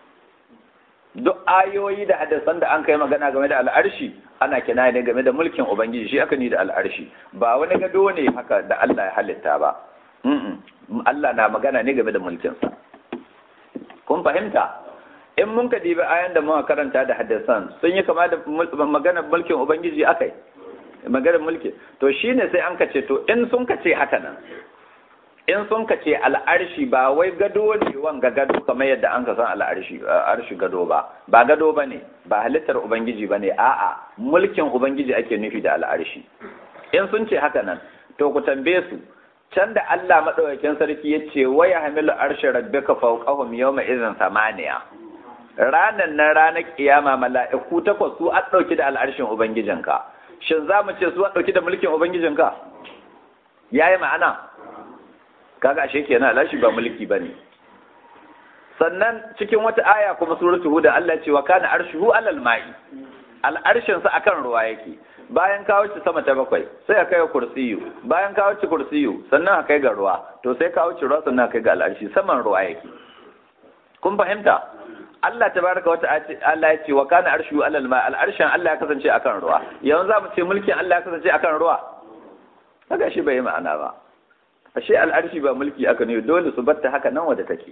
duk ayoyi da hadisan da an kai magana game da al'arshi ana kinaya ne game da mulkin ubangiji shi aka ni da al'arshi ba wani gado ne haka da Allah ya halitta ba Allah na magana ne game da mulkin sa kun fahimta in mun ka dibi ayan da muka karanta da hadisan sun yi kama da maganar mulkin ubangiji akai maganar mulki to shine sai an kace to in sun kace haka nan in sun kace al'arshi ba wai gado ne wanga gado kamar yadda an ka san al'arshi arshi gado ba ba gado bane ba halittar ubangiji bane a'a mulkin ubangiji ake nufi da al'arshi in sun ce haka nan to ku tambaye su can da Allah madaukakin sarki ya ce waya hamilu arshi rabbika fawqahum yawma idhin samaniya ranan nan ranar kiyama mala'iku takwas su a ɗauki da al'arshin ubangijinka shin za mu ce su a ɗauki da mulkin ubangijinka ya yi ma'ana kaga ashe kenan al'arshi ba mulki ba ne sannan cikin wata aya kuma suratu huda Allah ce wa kana arshuhu alal ma'i al'arshin sa akan ruwa yake bayan ka wuce sama ta bakwai sai ka kai kursiyu bayan ka wuce kursiyu sannan ka kai ga ruwa to sai ka wuce ruwa sannan ka kai ga al'arshi saman ruwa yake kun fahimta Allah tabaraka wata Allah ya ce wa kana arshu alal ma al'arshin Allah ya kasance akan ruwa yanzu za mu ce mulkin Allah ya kasance akan ruwa kaga shi bai ma'ana ba ashe al'arshi ba mulki aka ne dole su batta haka nan wadda take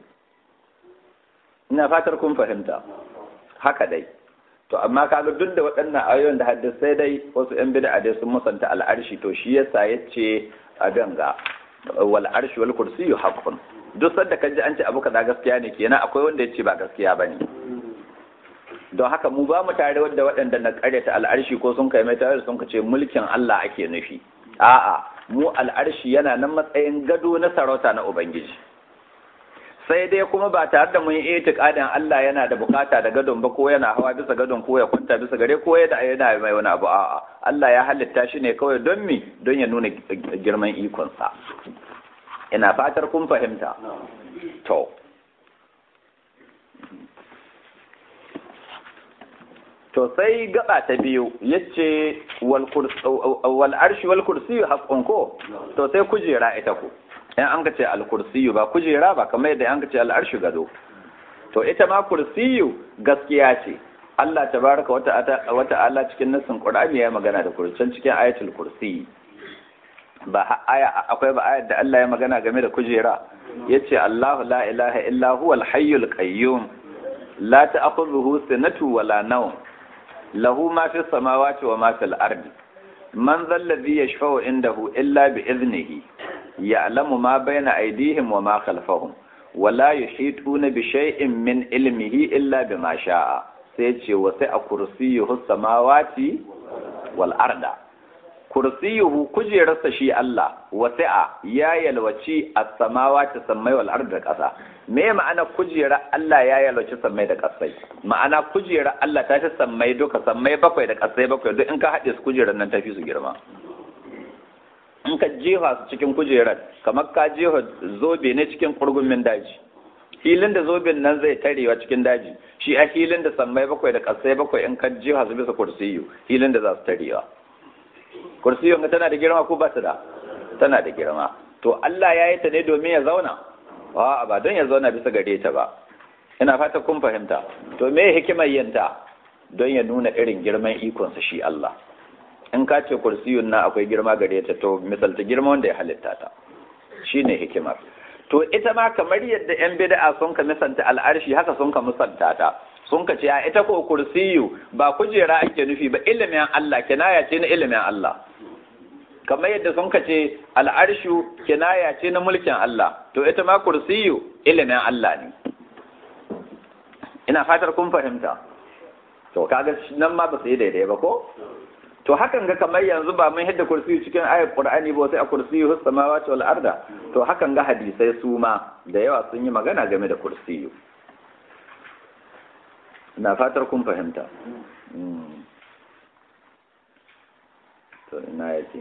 ina fatar kun fahimta haka dai to amma kaga duk da waɗannan ayoyin da hadisai dai wasu yan bid'a dai sun musanta al'arshi to shi yasa yace a ganga wal arshi wal kursiyyu haqqun duk sanda ka ji an ce abu kaza gaskiya ne kenan akwai wanda ya ce ba gaskiya ba ne don haka mu ba mu tare wadda waɗanda na ƙaryata al'arshi ko sun kai mai tare sun ce mulkin Allah ake nufi a'a mu al'arshi yana nan matsayin gado na sarauta na ubangiji sai dai kuma ba tare da mun yi itiqadin Allah yana da bukata da gadon ba ko yana hawa bisa gadon ko ya kwanta bisa gare ko yana yana mai wani abu a'a Allah ya halitta shi ne kawai don mi don ya nuna girman ikonsa ina fatar kun fahimta to to sai gaba ta biyu yace wal wal arshi wal kursi haqqun ko to sai kujera ita ko in an ka ce al kursi ba kujera ba kamar yadda an ka ce al arshi gado to ita ma kursiyu gaskiya ce Allah tabaraka wa ta'ala cikin nassin Qur'ani ya magana da kurcin cikin ayatul kursi ba aya akwai ba ayar da Allah ya magana game da kujera yace Allahu la ilaha illa huwal hayyul qayyum la ta'khudhuhu sinatu wala nawm lahu ma fis samawati wa ma fil ardi man dhal ladhi yashfa'u indahu illa bi idnihi ya'lamu ma bayna aydihim wa ma khalfahum wala yuhituna bi shay'in min ilmihi illa bima sha'a sai ce wa sai a kursiyuhu samawati wal arda kursiyuhu kujerarsa shi Allah wasi'a ya yalwaci as-samawati sammai wal ardi da ƙasa me ma'ana kujerar Allah ya yalwaci sammai da ƙasai ma'ana kujerar Allah ta ta sammai duka sammai bakwai da ƙasai bakwai duk in ka haɗe su kujerar nan ta fi su girma in ka jefa su cikin kujerar kamar ka jefa zobe ne cikin kurgumin daji filin da zobin nan zai tarewa cikin daji shi a filin da sammai bakwai da ƙasai bakwai in ka jefa su bisa kursiyu filin da za su tarewa kursiyon ga tana da girma ko ba ta da tana da girma to Allah ya yi ta ne domin ya zauna a ba don ya zauna bisa gare ta ba ina fata kun fahimta to me hikimar yanta don ya nuna irin girman ikonsa shi Allah in ka ce kursiyun na akwai girma gare ta to misalta girma wanda ya halitta ta shine hikimar to ita ma kamar yadda yan bid'a sun ka misanta al'arshi haka sun ka musanta ta sun ka ce a ita ko kursiyu ba kujera ake nufi ba ilimin Allah kinaya ce na ilimin Allah kamar yadda sun kace al'arshu kinaya ce na mulkin Allah to ita ma kursiyu ilimin Allah ne ina fatar kun fahimta to kaga nan ma ba su yi daidai ba ko to hakan ga kamar yanzu ba mun hidda kursiyu cikin ayat qur'ani ba sai a kursiyu hus samawati wal arda to hakan ga hadisai su ma da yawa sun yi magana game da kursiyu ina fatar kun fahimta to ina yake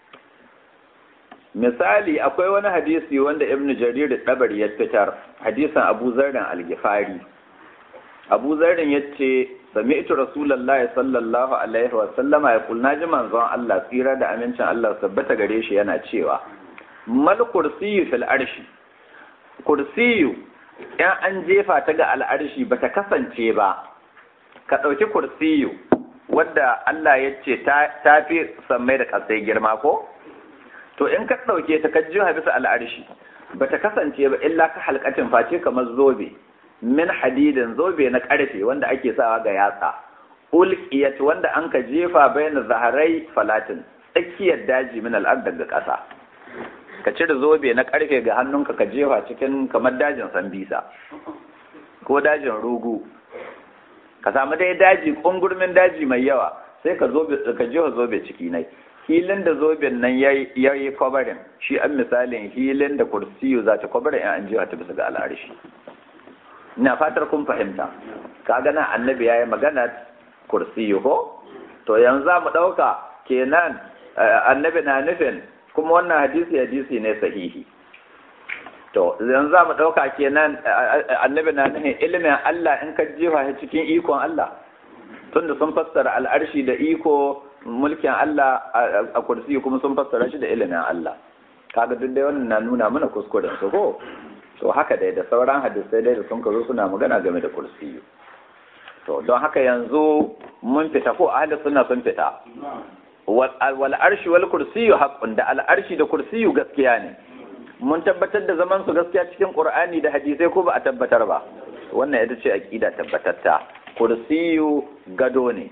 misali akwai wani hadisi wanda ibnu jarir dabari ya fitar hadisin abu zarrin al-gifari abu zarrin yace sami'tu rasulullahi sallallahu alaihi wa sallama ya kulna ji manzon Allah tsira da amincin Allah tabbata gare shi yana cewa mal kursiyyu fil arshi kursiyu in an jefa ta ga al'arshi bata kasance ba ka ɗauki kursiyu wadda Allah ya ce ta fi sammai da kasai girma ko to in ka ɗauke ta ka jiha bisa al'arshi bata kasance ba illa ka halkatin face kamar zobe min hadidin zobe na karfe wanda ake sawa ga yatsa ulqiyat wanda an ka jefa bayan zaharai falatin tsakiyar daji min al'ad daga ƙasa ka cire zobe na karfe ga hannunka ka jefa cikin kamar dajin sambisa ko dajin rugu ka samu dai daji kungurmin daji mai yawa sai ka zobe ka jefa zobe ciki nai hilin da zoben nan ya yi kwabarin shi an misalin hilin da kursiyu za ta kwabarin in an jefa ta bisa ga al'arshi ina fatar kun fahimta kaga nan annabi yayi magana kursiyu ko to yanzu za mu ɗauka kenan annabi na nufin kuma wannan hadisi hadisi ne sahihi to yanzu za mu ɗauka kenan annabi na nufin ilimin Allah in ka jefa shi cikin ikon Allah tunda sun fassara al'arshi da iko mulkin Allah a kursiyu kuma sun fassara shi da ilimin Allah kaga duk dai wannan na nuna mana kuskuren su ko to haka dai da sauran hadisai dai da sun kazo suna magana game da kursiyu to don haka yanzu mun fita ko ahli sunna sun fita wal arshi wal kursiyu haqqun da al arshi da kursiyu gaskiya ne mun tabbatar da zaman su gaskiya cikin qur'ani da hadisai ko ba a tabbatar ba wannan ita ce aqida tabbatatta kursiyu gado ne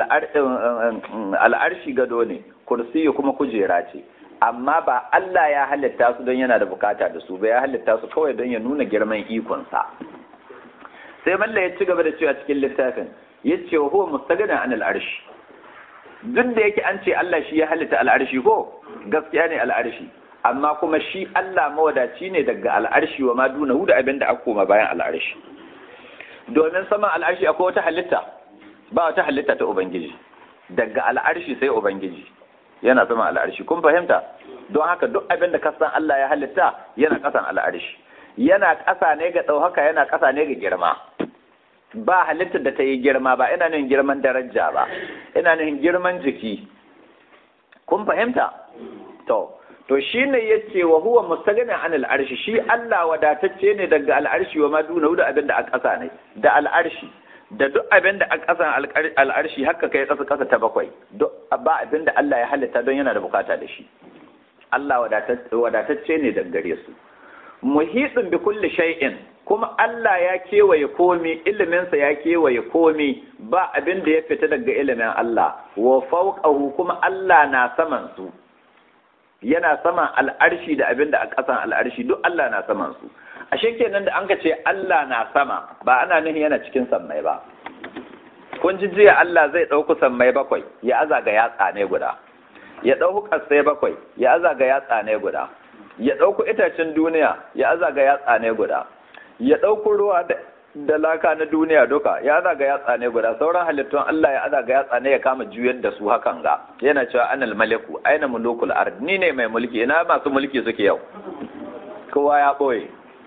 al arshi gado ne kursiyu kuma kujera ce amma ba Allah ya halitta su don yana da bukata da su ba ya halitta su kawai don ya nuna girman ikonsa sai malla ya ci gaba da cewa cikin littafin ya ce wa huwa mustagadan an al'arshi duk da yake an ce Allah shi ya halitta al'arshi ko gaskiya ne al'arshi amma kuma shi Allah mawadaci ne daga al'arshi wa ma duna da abin da aka koma bayan al'arshi domin saman al'arshi akwai wata halitta ba wata halitta ta ubangiji daga al'arshi sai ubangiji yana sama al'arshi kun fahimta don haka duk abin da ka san Allah ya halitta yana kasan al'arshi yana ƙasa ne ga ɗaukaka yana ƙasa ne ga girma ba halittar da ta yi girma ba ina nufin girman daraja ba ina nufin girman jiki kun fahimta to to shine yace wa huwa mustaghanin an al'arshi shi Allah wadatacce ne daga al'arshi wa ma duna da abin da a ƙasa ne da al'arshi da duk abin da a ƙasan al'arshi haka kai ƙasa ƙasa ta bakwai ba abin da Allah ya halitta don yana da bukata da shi Allah wadatacce ne daga gare su muhitsin bi kulli shay'in kuma Allah ya kewaye komi iliminsa ya kewaye komi ba abin da ya fita daga ilimin Allah wa fawqahu kuma Allah na saman su yana saman al'arshi da abin da a ƙasan al'arshi duk Allah na saman su ashe kenan da an ka ce Allah na sama ba ana nufin yana cikin sammai ba kun ji jiya Allah zai ɗauku sammai bakwai ya aza ga yatsa ne guda ya ɗauku ƙasai bakwai ya aza ga yatsa ne guda ya ɗauku itacen duniya ya aza ga yatsa ne guda ya ɗauku ruwa da laka na duniya duka ya aza ga yatsa ne guda sauran halittun Allah ya aza ga yatsa ne ya kama juyar da su hakan ga yana cewa anal maliku aina mulukul ard ni ne mai mulki ina masu mulki suke yau kowa ya ɓoye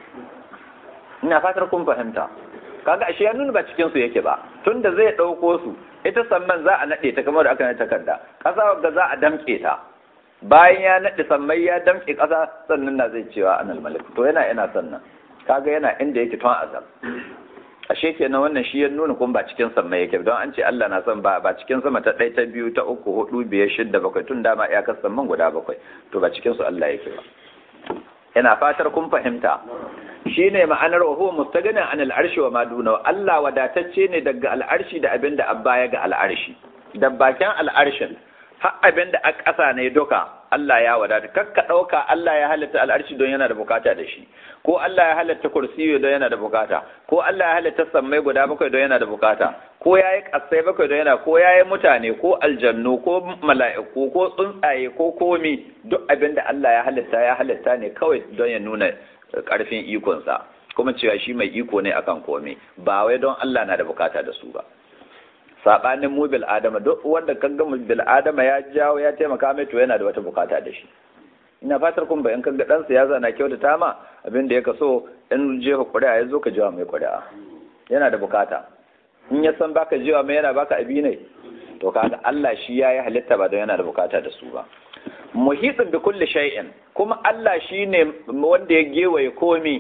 ina fatar kun fahimta kaga ashe ya nuna ba cikin su yake ba tunda zai ɗauko su ita sannan za a naɗe ta kamar da aka naɗe takarda ƙasa ga za a damƙe ta bayan ya naɗe sammai ya damƙe ƙasa sannan na zai cewa anal malik to yana ina sannan kaga yana inda yake tun azal ashe kenan wannan shi ya nuna kun ba cikin sammai yake don an ce Allah na son ba ba cikin sama ta ɗaya ta biyu ta uku hudu biyar shidda bakwai tun dama iyakar samman guda bakwai to ba cikin su Allah yake ba ina fatar kun fahimta shine ma'anar wa huwa mustaghanin an al'arshi wa maduna Allah wadatacce ne daga al'arshi da abin da abba ya ga al'arshi da bakin al'arshin har abin da a ƙasa ne duka Allah ya wadata kakka ɗauka Allah ya halitta al'arshi don yana da bukata da shi ko Allah ya halitta kursiyo don yana da bukata ko Allah ya halitta sammai guda bakwai don yana da bukata ko ya yi ƙasai bakwai don yana ko ya yi mutane ko aljannu ko mala'iku ko tsuntsaye ko komi duk abin da Allah ya halitta ya halitta ne kawai don ya nuna ƙarfin ikonsa kuma cewa shi mai iko ne akan komai ba wai don Allah na da bukata da su ba sabanin mu bil adama duk wanda kan ga bil adama ya jawo ya taimaka mai to yana da wata bukata da shi ina fatar kun bayan kan ga dan siyasa na kyautata ma abin da ya kaso in jefa ƙuri'a ya zo ka jawa mai ƙuri'a yana da bukata in ya san baka jewa mai yana baka abi ne to kaga Allah shi yayi halitta ba don yana da bukata da su ba muhitsin bi kulli shay'in kuma Allah shine wanda ya gewaye komi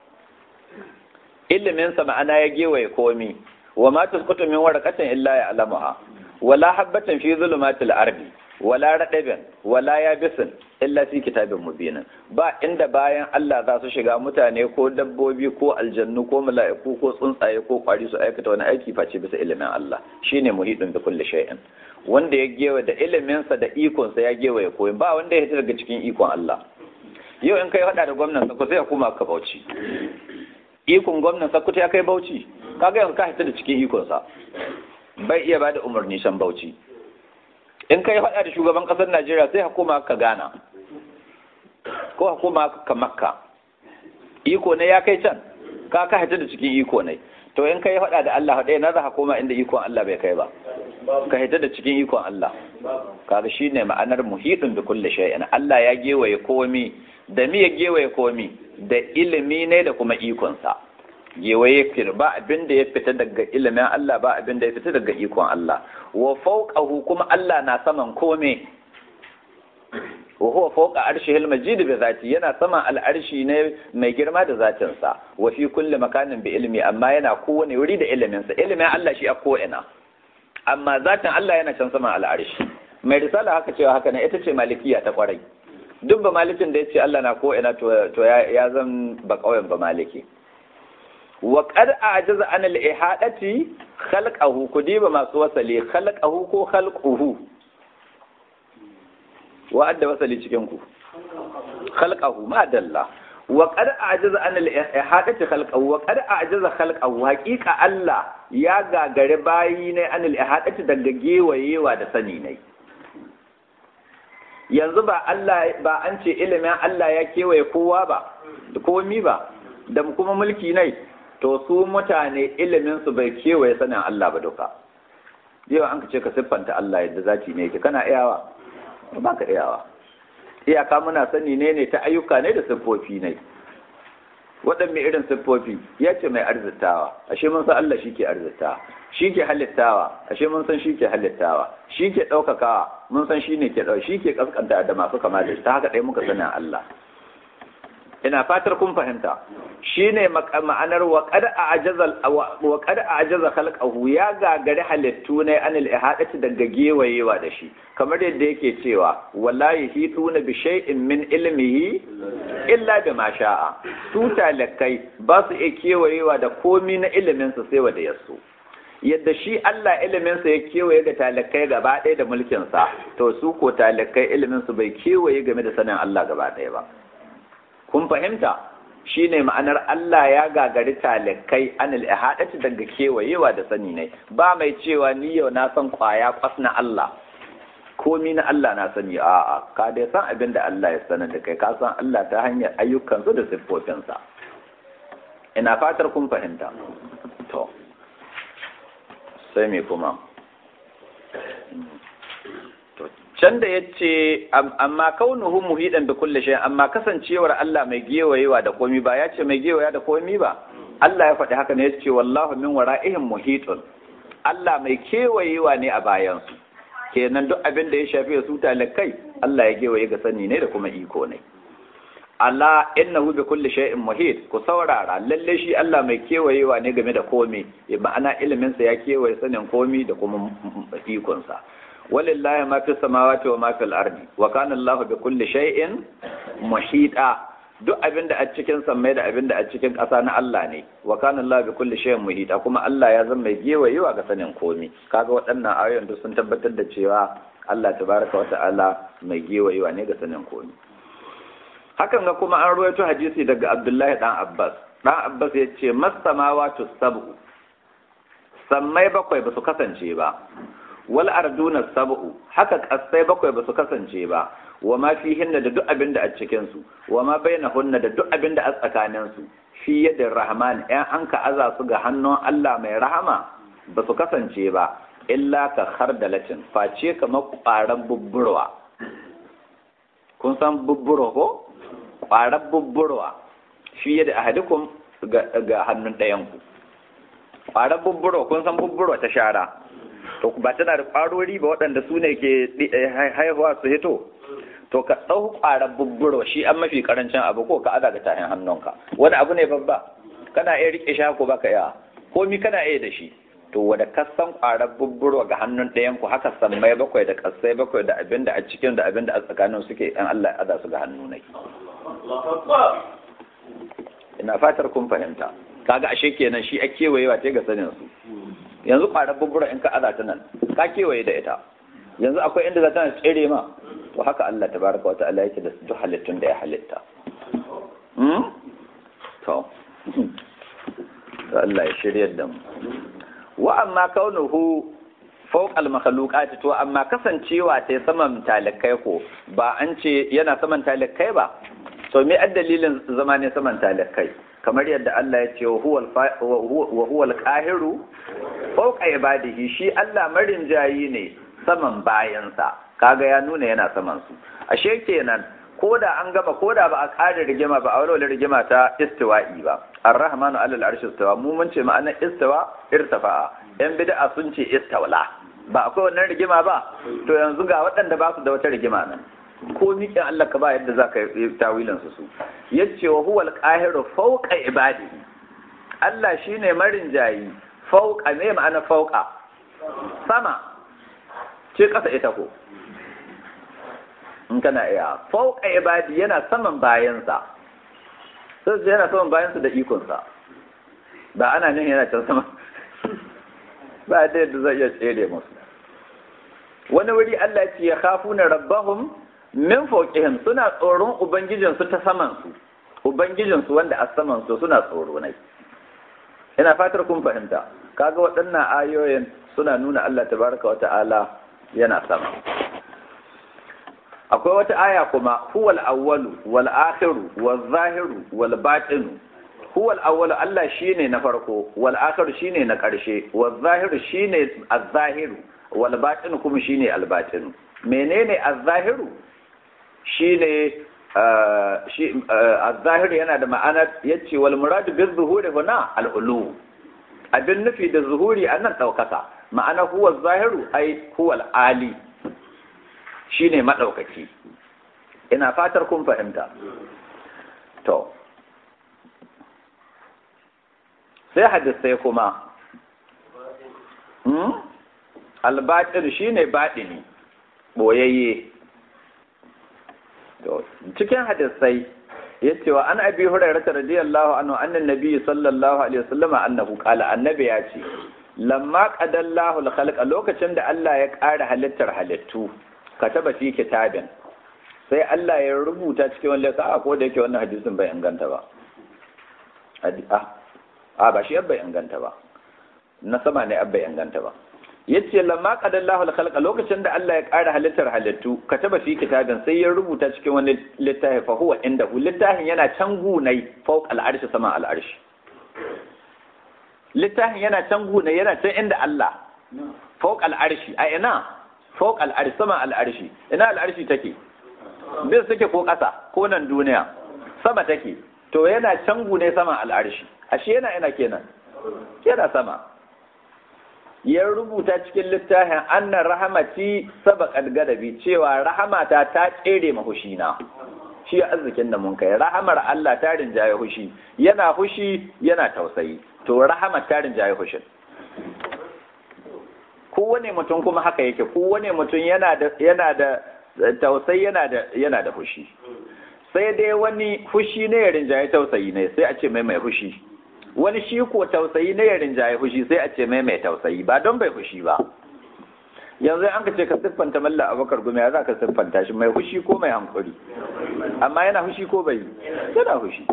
ilimin sa ma'ana ya gewaye komi wa ma tasqutu min waraqatin illa ya'lamuha wala habatin fi zulumatil ardi wala radabin wala yabisin illa fi kitabin mubin ba inda bayan Allah za su shiga mutane ko dabbobi ko aljannu ko mala'iku ko tsuntsaye ko kwari su aikata wani aiki face bisa ilimin Allah shine muhidin da kulli shay'in wanda ya gewa da iliminsa da ikonsa ya gewa ya koyi ba wanda ya hita daga cikin ikon Allah yau in kai hada da gwamnan Sokoto ya kuma ka Bauchi ikon gwamnan Sokoto ya kai Bauchi kaga yanzu ka hita da cikin ikonsa bai iya bada umarni shan Bauchi in kai hada da shugaban kasar Najeriya sai hukuma ka Ghana ko hukuma ka Makka iko ne ya kai can ka ka hita da cikin iko ne to in kai hada da Allah hada na za koma inda ikon Allah bai kai ba ka hita da cikin ikon Allah kaga shine ma'anar muhidin da kulli shay'in Allah ya gewaye komi da mi ya gewaye komi da ilimi ne da kuma ikon sa gewaye fir ba abin da ya fita daga ilimin Allah ba abin da ya fita daga ikon Allah wa fawqahu kuma Allah na saman kome wa huwa fawqa arshihil majid bi zati yana saman al'arshi ne mai girma da zatin sa wa fi kulli makanin bi ilmi amma yana kowane wuri da ilimin sa ilimin Allah shi a ko ina amma zatin Allah yana can saman al'arshi mai risala haka cewa haka ne ita ce malikiya ta kwarai duk ba malikin da ya ce Allah na ko ina to ya zan ba kauyen ba maliki wa qad a'jaza an al-ihadati khalqahu kudiba masu wasali khalqahu ko khalquhu wa adda wasali cikin ku khalqahu ma dalla wa qad a'jaza an al-ihadati khalqahu wa qad a'jaza khalqahu haqiqa Allah ya gagare bayi ne an al-ihadati daga gewayewa da sani ne yanzu ba Allah ba an ce ilimin Allah ya kewaye kowa ba da komi ba da kuma mulki ne to su mutane ilimin su bai kewaye sanin Allah ba duka yau an ce ka siffanta Allah yadda zaki ne yake kana iyawa ba ka iyawa iyaka muna sani ne ne ta ayyuka ne da siffofi ne waɗanne irin siffofi ya ce mai arzitawa ashe mun san Allah shi ke arzitawa shi ke halittawa ashe mun san shi ke halittawa shi ke ɗaukakawa mun san shi ne ke ɗau shi ke ƙasƙanta da masu kama da ta haka ɗaya muka sanin Allah ina fatar kun fahimta shine ma'anar wa qad a'jaza wa qad a'jaza khalqahu ya gagari halittu ne anil ihadati daga gewayewa da shi kamar yadda yake cewa wallahi hituna bi shay'in min ilmihi illa bima sha'a su talakai ba su iya kewayewa da komi na ilimin su sai wanda yaso yadda shi Allah iliminsa ya kewaye ga talakai gaba ɗaya da mulkinsa to su ko talakai iliminsu bai kewaye game da sanin Allah gaba ɗaya ba kun fahimta shine ma'anar Allah ya gagari talakai anil ihadati daga kewayewa da sani ne ba mai cewa ni yau na san kwaya kwas na Allah komi na Allah na sani a'a ka dai san abin da Allah ya sanar da kai ka san Allah ta hanyar ayyukansu da siffofinsa ina fatar kun fahimta to sai me kuma can da ya ce amma kaunuhu muhidan da kulle shi amma kasancewar Allah mai gewayewa da komi ba ya ce mai gewaya da komi ba Allah ya faɗi haka ne ya ce wallahu min wara'ihim muhitun Allah mai kewayewa ne a bayansu kenan duk abin da ya shafi su talakai Allah ya gewaye ga sani ne da kuma iko ne Allah innahu bi kulli shay'in muhit ku saurara lalle shi Allah mai kewayewa ne game da komi ma'ana ilimin sa ya kewaye sanin komi da kuma ikon sa walillahi ma fi samawati wa ma fil ardi wa kana Allah bi kulli shay'in muhita duk abin da a cikin sammai da abin da a cikin ƙasa na Allah ne wa kana Allah bi kulli shay'in muhita kuma Allah ya zama mai gewayewa ga sanin komi kaga waɗannan ayoyin duk sun tabbatar da cewa Allah tabaraka wa ta'ala mai gewayewa ne ga sanin komi hakan ga kuma an ruwaito hadisi daga Abdullahi dan Abbas dan Abbas ya ce masamawatu sab'u sammai bakwai ba su kasance ba wal arduna sab'u haka kasai bakwai ba su kasance ba wa ma fihinna da duk abin da a cikin su wa ma bainahunna da duk abin da a tsakanin su fi yadda rahman ɗan an ka aza su ga hannun Allah mai rahama ba su kasance ba illa ka khardalatin face kamar ƙwarar bubburwa kun san bubburo ko ƙwarar bubburwa fi yadda ahadikum ga hannun ɗayanku ƙwarar bubburo kun san bubburo ta shara to ba tana da ƙwarori ba waɗanda su ne ke haihuwa su hito to ka ɗau ƙwarar bubburo shi an mafi ƙarancin abu ko ka aza ga tahin hannunka wani abu ne babba kana iya riƙe shi ko baka iya komi kana iya da shi to wada kasan ƙwarar bubburo ga hannun ɗayan ku haka sammai bakwai da kasai bakwai da abin da a cikin da abin da a tsakanin suke ɗan Allah ya aza su ga hannu nai ina fatar kun fahimta kaga ashe kenan shi a kewayewa ce ga sanin su yanzu ƙwarar bubburo in ka aza ta nan ka kewaye da ita yanzu akwai inda za ta tsere ma to haka Allah tabaraka wa ta'ala yake da duk halittun da ya halitta to Allah ya shiryar da mu wa amma kaunuhu fawq al makhluqat to amma kasancewa ta saman talakai ko ba an ce yana saman talakai ba to me dalilin zama ne saman talakai kamar yadda Allah ya ce wa huwa al-qahiru fawqa ibadihi shi Allah marin jayi ne saman bayansa kaga ya nuna yana saman su ashe kenan ko da an gama ko da ba a ƙara rigima ba a walwala rigima ta istiwa'i ba ar-rahmanu alal arshi istawa mu mun ce ma'anar istawa irtafa'a yan bid'a sun ce istawla ba akwai wannan rigima ba to yanzu ga waɗanda ba su da wata rigima nan ko miƙin Allah ka ba yadda za ka yi tawilin su su yace wa huwal qahiru fawqa ibadihi Allah shine marin jayi fawqa me ma'ana fawqa sama ce ƙasa ita ko in kana iya fauka ibadi yana saman bayansa sai yana saman bayansa da ikonsa ba ana nan yana can sama ba da yadda zai iya tsere musu wani wuri Allah ce ya kafu na rabbahum min fauqihim suna tsoron ubangijinsu ta saman su ubangijinsu wanda a saman su suna tsoro ne ina fatar kun fahimta kaga waɗannan ayoyin suna nuna Allah tabaraka wa ta'ala yana sama akwai wata aya kuma huwal awwalu wal akhiru wal zahiru wal batinu huwal awwalu Allah shine na farko wal akhiru shine na karshe wal zahiru shine az-zahiru wal batinu kuma shine al batinu menene az-zahiru shine shi az-zahiru yana da ma'anar yace wal muradu bil zuhuri huna al ulu abin nufi da zuhuri annan daukaka ma'ana huwa zahiru ai huwa al ali shi ne maɗaukaki ina fatar kun fahimta to sai hadisai kuma albatin shi ne baɗini ɓoyayye cikin hadisai ya ce wa an abi hurairata radiyallahu anhu annan nabi sallallahu alaihi wasallama annahu qala annabi ya ce lamma qadallahu al lokacin da Allah ya ƙara halittar halittu kataba fi kitabin sai Allah ya rubuta cikin wani lissa a ko da yake wannan hadisin bai inganta ba a ba shi bai inganta ba na sama ne bai inganta ba yace lamma qadallahu al-khalqa lokacin da Allah ya ƙara halittar halittu kataba fi kitabin sai ya rubuta cikin wani littafi fa huwa indahu littafin yana can gunai fawq al-arshi sama al-arshi littafin yana can gunai yana can inda Allah fawq al-arshi a ina fawq al-arshi sama al-arshi ina al-arshi take bis take ko ƙasa ko nan duniya sama take to yana can gune sama al-arshi ashe yana ina kenan yana sama ya rubuta cikin littafin annan rahamati sabaqat gadabi cewa rahamata ta tsere mahushina shi arzikin da mun kai rahamar Allah ta rinjaye hushi yana hushi yana tausayi to rahamar ta rinjaye hushin kowane mutum kuma haka yake kowane mutum yana da yana da tausayi yana da yana da hushi sai dai wani hushi ne ya rinjaye tausayi ne sai a ce mai mai hushi wani shi ko tausayi ne ya rinjaye hushi sai a ce mai mai tausayi ba don bai hushi ba yanzu an ka ce ka siffanta malla abakar gumi ya za ka siffanta shi mai hushi ko mai hankuri amma yana hushi ko bai yana hushi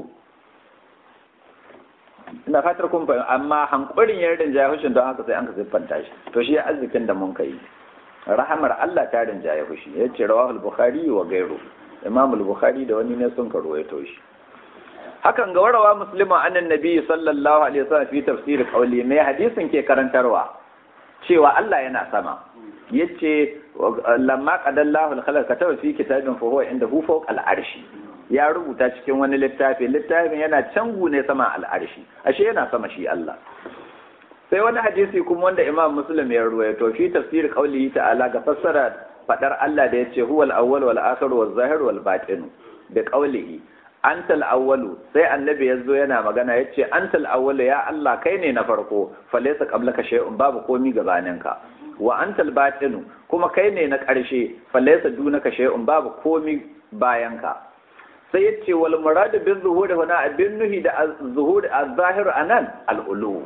ina fatar kun fahimta amma hankurin ya rinjaye hushin don haka sai an ka siffanta shi to shi arzikin da mun kai rahamar Allah ta rinjaye hushi ya ce rawahul bukhari wa gairu imam bukhari da wani ne sun karo ya toshi hakan ga warawa muslima annan nabi sallallahu alaihi wasallam fi tafsir qawli mai hadisin ke karantarwa cewa Allah yana sama yace lamma qadallahu al-khalaq kataba fi kitabin fa huwa indahu fawqa al-arshi ya rubuta cikin wani littafi littafin yana cangu ne sama al-arshi ashe yana sama shi Allah sai wani hadisi kuma wanda Imam Muslim ya ruwaito fi tafsir qawlihi ta'ala ga fassara fadar Allah da yace huwal awwal wal akhir wal zahir wal batin da qawlihi antal awwalu sai annabi yazo yana magana yace antal awwalu ya Allah kai ne na farko falaysa qablaka shay'un babu komi gabaninka wa antal batinu kuma kai ne na ƙarshe falaysa dunaka shay'un babu komi bayanka sai yace wal murad bil zuhuri huna abin nuhi da zuhuri az-zahir anan al-ulu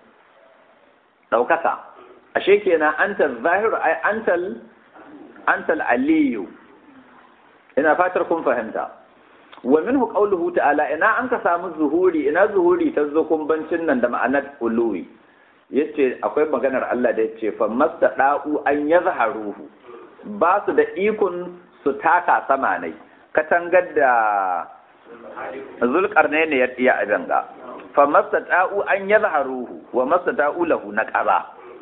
daukaka ashe kenan antal zahir ay antal antal aliyu ina fatar kun fahimta wa minhu qawluhu ta'ala ina an ka samu zuhuri ina zuhuri ta zo kumbancin nan da ma'anar uluwi yace akwai maganar Allah da yace fa mastada'u an yazharuhu ba su da ikon su taka sama ne katangar da zulkarne ne ya tiya a danga fa mastada'u an yazharuhu wa mastada'u lahu naqaba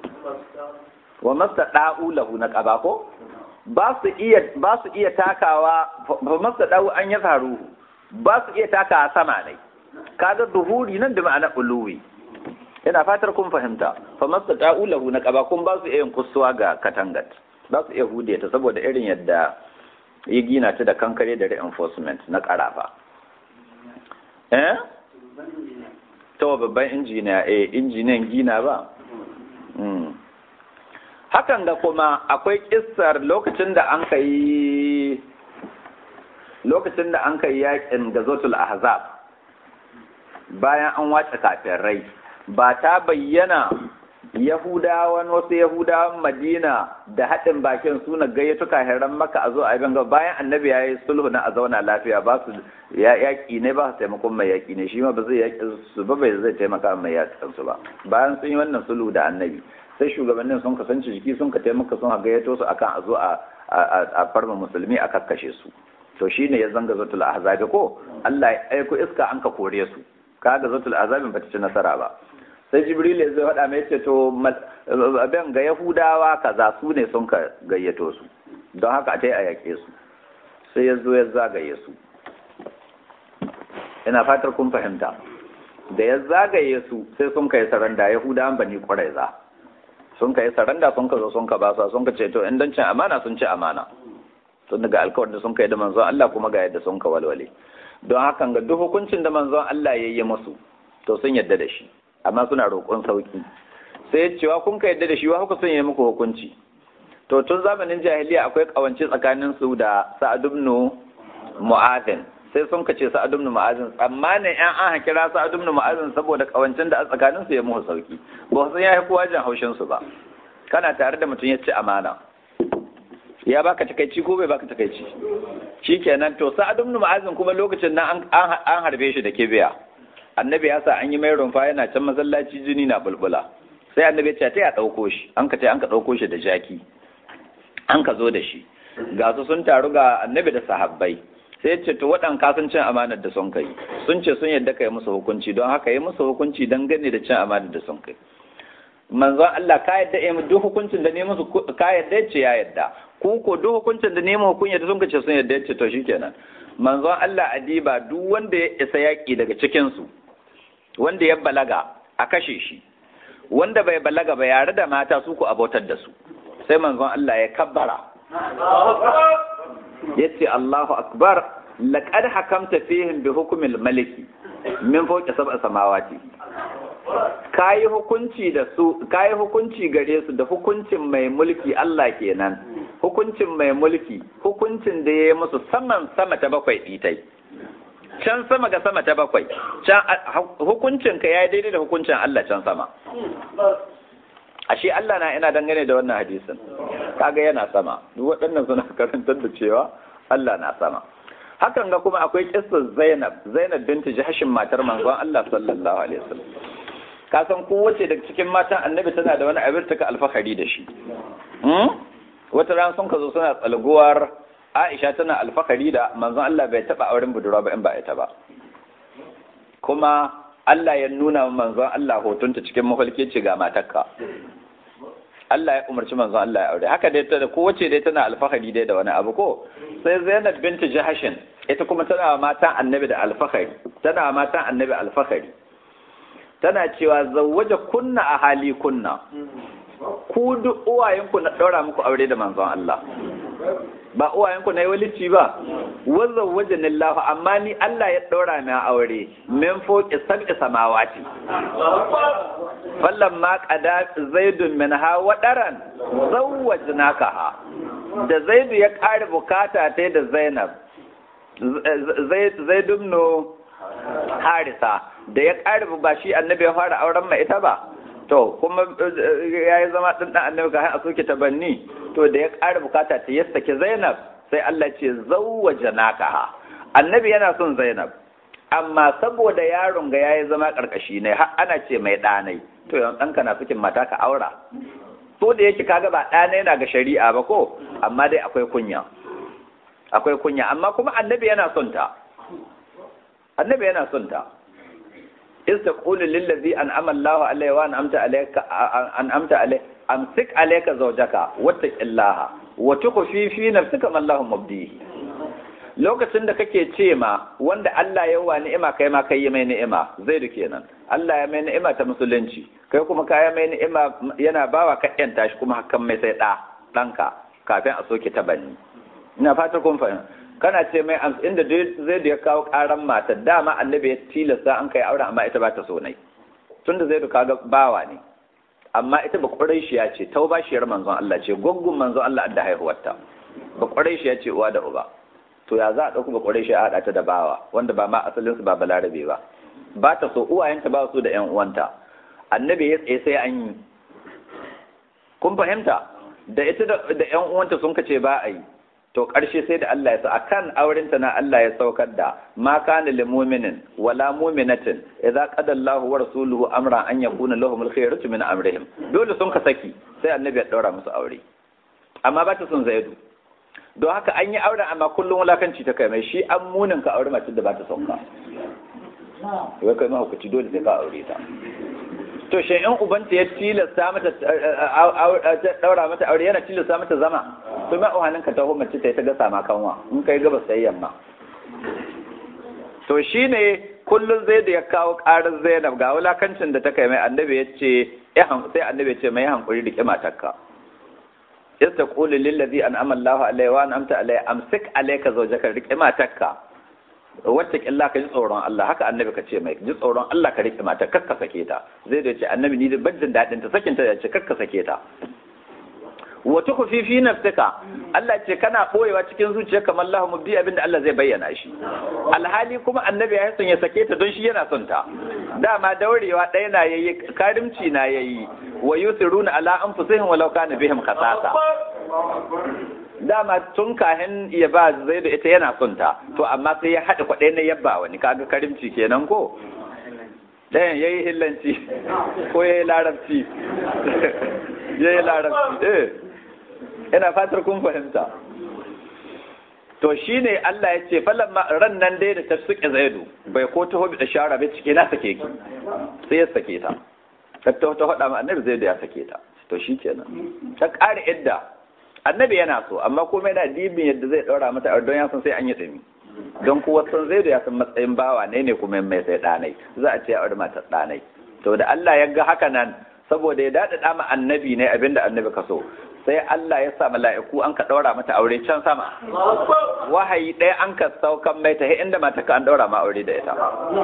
wa mastada'u lahu naqaba ko ba su iya ba su iya takawa ba masa dawo an ya faru ba su iya takawa sama ne kaga duhuri nan da ma'ana uluwi ina fatar kun fahimta fa masa dawo lahu na kaba kun ba su iya kusuwa ga katangat ba su iya hude ta saboda irin yadda ya gina ta da kankare da reinforcement na karafa eh to babban injiniya eh injiniyan gina ba hakan da kuma akwai kissar lokacin da an kai lokacin da an kai yakin gazotul ahzab bayan an wace kafirai ba ta bayyana yahudawan wasu yahudawan madina da haɗin bakin suna gayyato kahiran maka a zo a ganga bayan annabi ya yi sulhu na a zauna lafiya ba su yaƙi ne ba su taimakon mai yaƙi ne shi ma ba zai yaƙi su ba bai zai taimaka mai yaƙin su ba bayan sun yi wannan sulhu da annabi sai shugabannin sun kasance jiki sun ka taimaka sun gayyato su akan a zo a farma musulmi a kakkashe su to shine ya zanga zatul ahzabi ko Allah ya aiko iska an ka kore su kaga zatul ahzabi bata ci nasara ba sai jibril ya zo faɗa mai ce to abin ga yahudawa kaza su ne sun ka gayyato su don haka a tai a yake su sai ya zo ya zagaye su ina fatar kun fahimta da ya zagaye su sai sun kai saranda yahudawan bani ƙwaraiza sun kai saranda sun ka zo sun ka basa sun ka ce to in don cin amana sun ci amana tun daga alkawarin da sun kai da manzon Allah kuma ga yadda sun ka walwale don hakan ga duk hukuncin da manzon Allah ya yi musu to sun yadda da shi amma suna roƙon sauki sai cewa kun ka yadda da shi wa kuka sun yi muku hukunci to tun zamanin jahiliya akwai kawance tsakanin su da Sa'ad ibn Mu'adhin sai sun ka ce Sa'ad ibn Mu'adhin tsammanin ƴan an kira Sa'ad ibn Mu'adhin saboda kawancin da a tsakanin su ya muku sauki ba su ya kowa jin haushin su ba kana tare da mutum ya ci amana ya baka takaici ko bai baka takaici shikenan to Sa'ad ibn Mu'adhin kuma lokacin nan an harbe shi da kibiya annabi ya sa an yi mai rumfa yana can masallaci jini na bulbula sai annabi ya ce ta ya ɗauko shi an ka ce an ka ɗauko shi da jaki an ka zo da shi ga su sun taru ga annabi da sahabbai sai ce to waɗan ka sun cin amanar da sun kai sun ce sun yadda ka yi musu hukunci don haka yi musu hukunci don gane da cin amanar da sun kai manzon Allah ka yadda ya duk hukuncin da ne musu ka yadda ya ce ya yadda ku ko duk hukuncin da ne mu hukun yadda sun ce sun yadda ya ce to shikenan manzon Allah adiba duk wanda ya isa yaki daga cikin su wanda ya balaga a kashe shi wanda bai balaga ba yare da mata su ku abotar da su sai manzon Allah ya kabbara yace Allahu akbar laqad hakamta fihim bi hukmil maliki min fawqi sab'a samawati kayi hukunci da su kayi hukunci gare su da hukuncin mai mulki Allah kenan hukuncin mai mulki hukuncin da ya yi musu saman sama ta bakwai ditai can sama ga sama ta bakwai can hukuncin ka ya daidai da hukuncin Allah can sama ashe Allah na ina dangane da wannan hadisin kaga yana sama duk waɗannan suna karantar da cewa Allah na sama hakan ga kuma akwai kissar Zainab Zainab binti Jahshin matar manzon Allah sallallahu alaihi wasallam ka san kowace daga cikin matan annabi tana da wani abin taka alfahari da shi wata ran sun ka zo suna tsalguwar Aisha tana alfahari da manzon Allah bai taba auren budurwa ba in ba ita ba kuma Allah ya nuna wa manzon Allah hotunta cikin mafarki ce ga matarka Allah ya umarci manzon Allah ya aure haka dai ta kowace dai tana alfahari dai da wani abu ko sai Zainab binti Jahashin ita kuma tana wa matan annabi da alfahari tana wa matan annabi alfahari tana cewa zawwaja kunna a hali kunna ku duk uwayenku na ɗaura muku aure da manzon Allah ba uwayenku na yi walici ba wazan wajen Allah amma ni Allah ya ɗora na aure min foki sab'i samawati fallan ma qada zaidun min ha wadaran zawwajnaka ha da zaidu ya ƙara bukata ta da Zainab zaidun no harisa da ya ƙara ba shi annabi ya fara auren mai ita ba to kuma ya yi zama ɗin ɗan annabi ka a soke tabanni to da ya ƙara bukata ta ya saki zainab sai Allah ce zauwa janaka annabi yana son zainab amma saboda yaron ga ya yi zama ƙarƙashi ne har ana ce mai ɗanai to yan ɗanka na fikin mata ka aura to da yake kaga ba ɗanai na ga shari'a ba ko amma dai akwai kunya akwai kunya amma kuma annabi yana son ta annabi yana son ta إذ تقول للذي أنعم الله عليه وأنعمت عليك أنعمت عليه أمسك عليك زوجك واتق الله وتخفي في نفسك ما الله مبديه lokacin da kake ce ma wanda Allah ya wa ni'ima kai ma kai mai ni'ima zai da kenan Allah ya mai ni'ima ta musulunci kai kuma kaya mai ni'ima yana bawa ka yanta shi kuma hakan mai sai da danka kafin a soke ta banni ina fata kun fahimta kana ce mai inda zai da ya kawo karan mata dama annabi ya tilasta an kai auren amma ita ba ta so nai tunda zai da kaga bawa ne amma ita ba ƙuraishiya ce taubashiyar manzon Allah ce goggun manzon Allah da haihuwarta ba ƙuraishiya ce uwa da uba to ya za a ɗauku ba ƙuraishiya a haɗa ta da bawa wanda ba ma asalin su ba balarabe ba ba ta so uwayenta ba su da ƴan uwanta annabi ya tsaye sai an yi kun fahimta da ita da ƴan uwanta sun kace ba a yi to ƙarshe sai da Allah ya sa akan aurenta na Allah ya saukar da ma kana lil mu'minin wala mu'minatin idza qada Allahu wa rasuluhu amra an yakuna lahumul khayratu min amrihim dole sun ka saki sai annabi ya daura musu aure amma ba ta son zaidu don haka an yi auren amma kullum wulakanci ta kai mai shi an munin ka aure mace da ba ta son ka wai kai mahaukaci dole sai ka aure ta to shi in ubanta ya tilasta mata daura mata aure yana tilasta mata zama to ma uhanin ka taho mace ta ta gasa ma kanwa in kai gabas sai yamma to shine kullun zai da ya kawo karar Zainab ga wulakancin da ta kai mai annabi ya ce sai annabi ya ce mai hankuri da matarka yasta qulu lil ladhi an'ama Allahu alayhi wa an'amta alayhi amsik alayka zawjaka riqi matarka wacce killa ka ji tsoron Allah haka annabi ka ce mai ji tsoron Allah ka rike mata kakka sake ta zai da ce annabi ni da bajin dadin ta sakin ta ce kakka sake ta wa tukhfi fi nafsika Allah ce kana boyewa cikin zuciya kamar Allah mubdi abinda Allah zai bayyana shi alhali kuma annabi ya son ya sake ta don shi yana son ta dama daurewa ɗaya na yayi karimci na yayi wa yusiruna ala anfusihim walau kana bihim khasasa dama tun kahin ya ba zai da ita yana son ta to amma sai ya haɗa kwaɗai na yabba wani kaga karimci kenan ko ɗayan ya yi hillanci ko ya yi larabci ya yi larabci eh ina fatar kun fahimta to shi ne Allah ya ce falon ran nan dai da ta suke zaidu bai ko ta hobi da shara bai cike na sake ki sai ya sake ta ta ta faɗa ma annabi zaidu ya sake ta to shi kenan ta ƙara idda annabi yana so amma komai da dibin yadda zai ɗaura mata don ya san sai an yi ɗumi don kuwa san zai da ya san matsayin bawa ne ne kuma mai sai ɗanai za a ce a matar ɗanai to da Allah ya ga haka nan saboda ya daɗaɗa ma annabi ne abinda annabi ka so sai Allah ya sa mala'iku an ka ɗaura mata aure can sama wahayi ɗaya an ka saukan mai ta inda mata ka an ɗaura ma aure da ita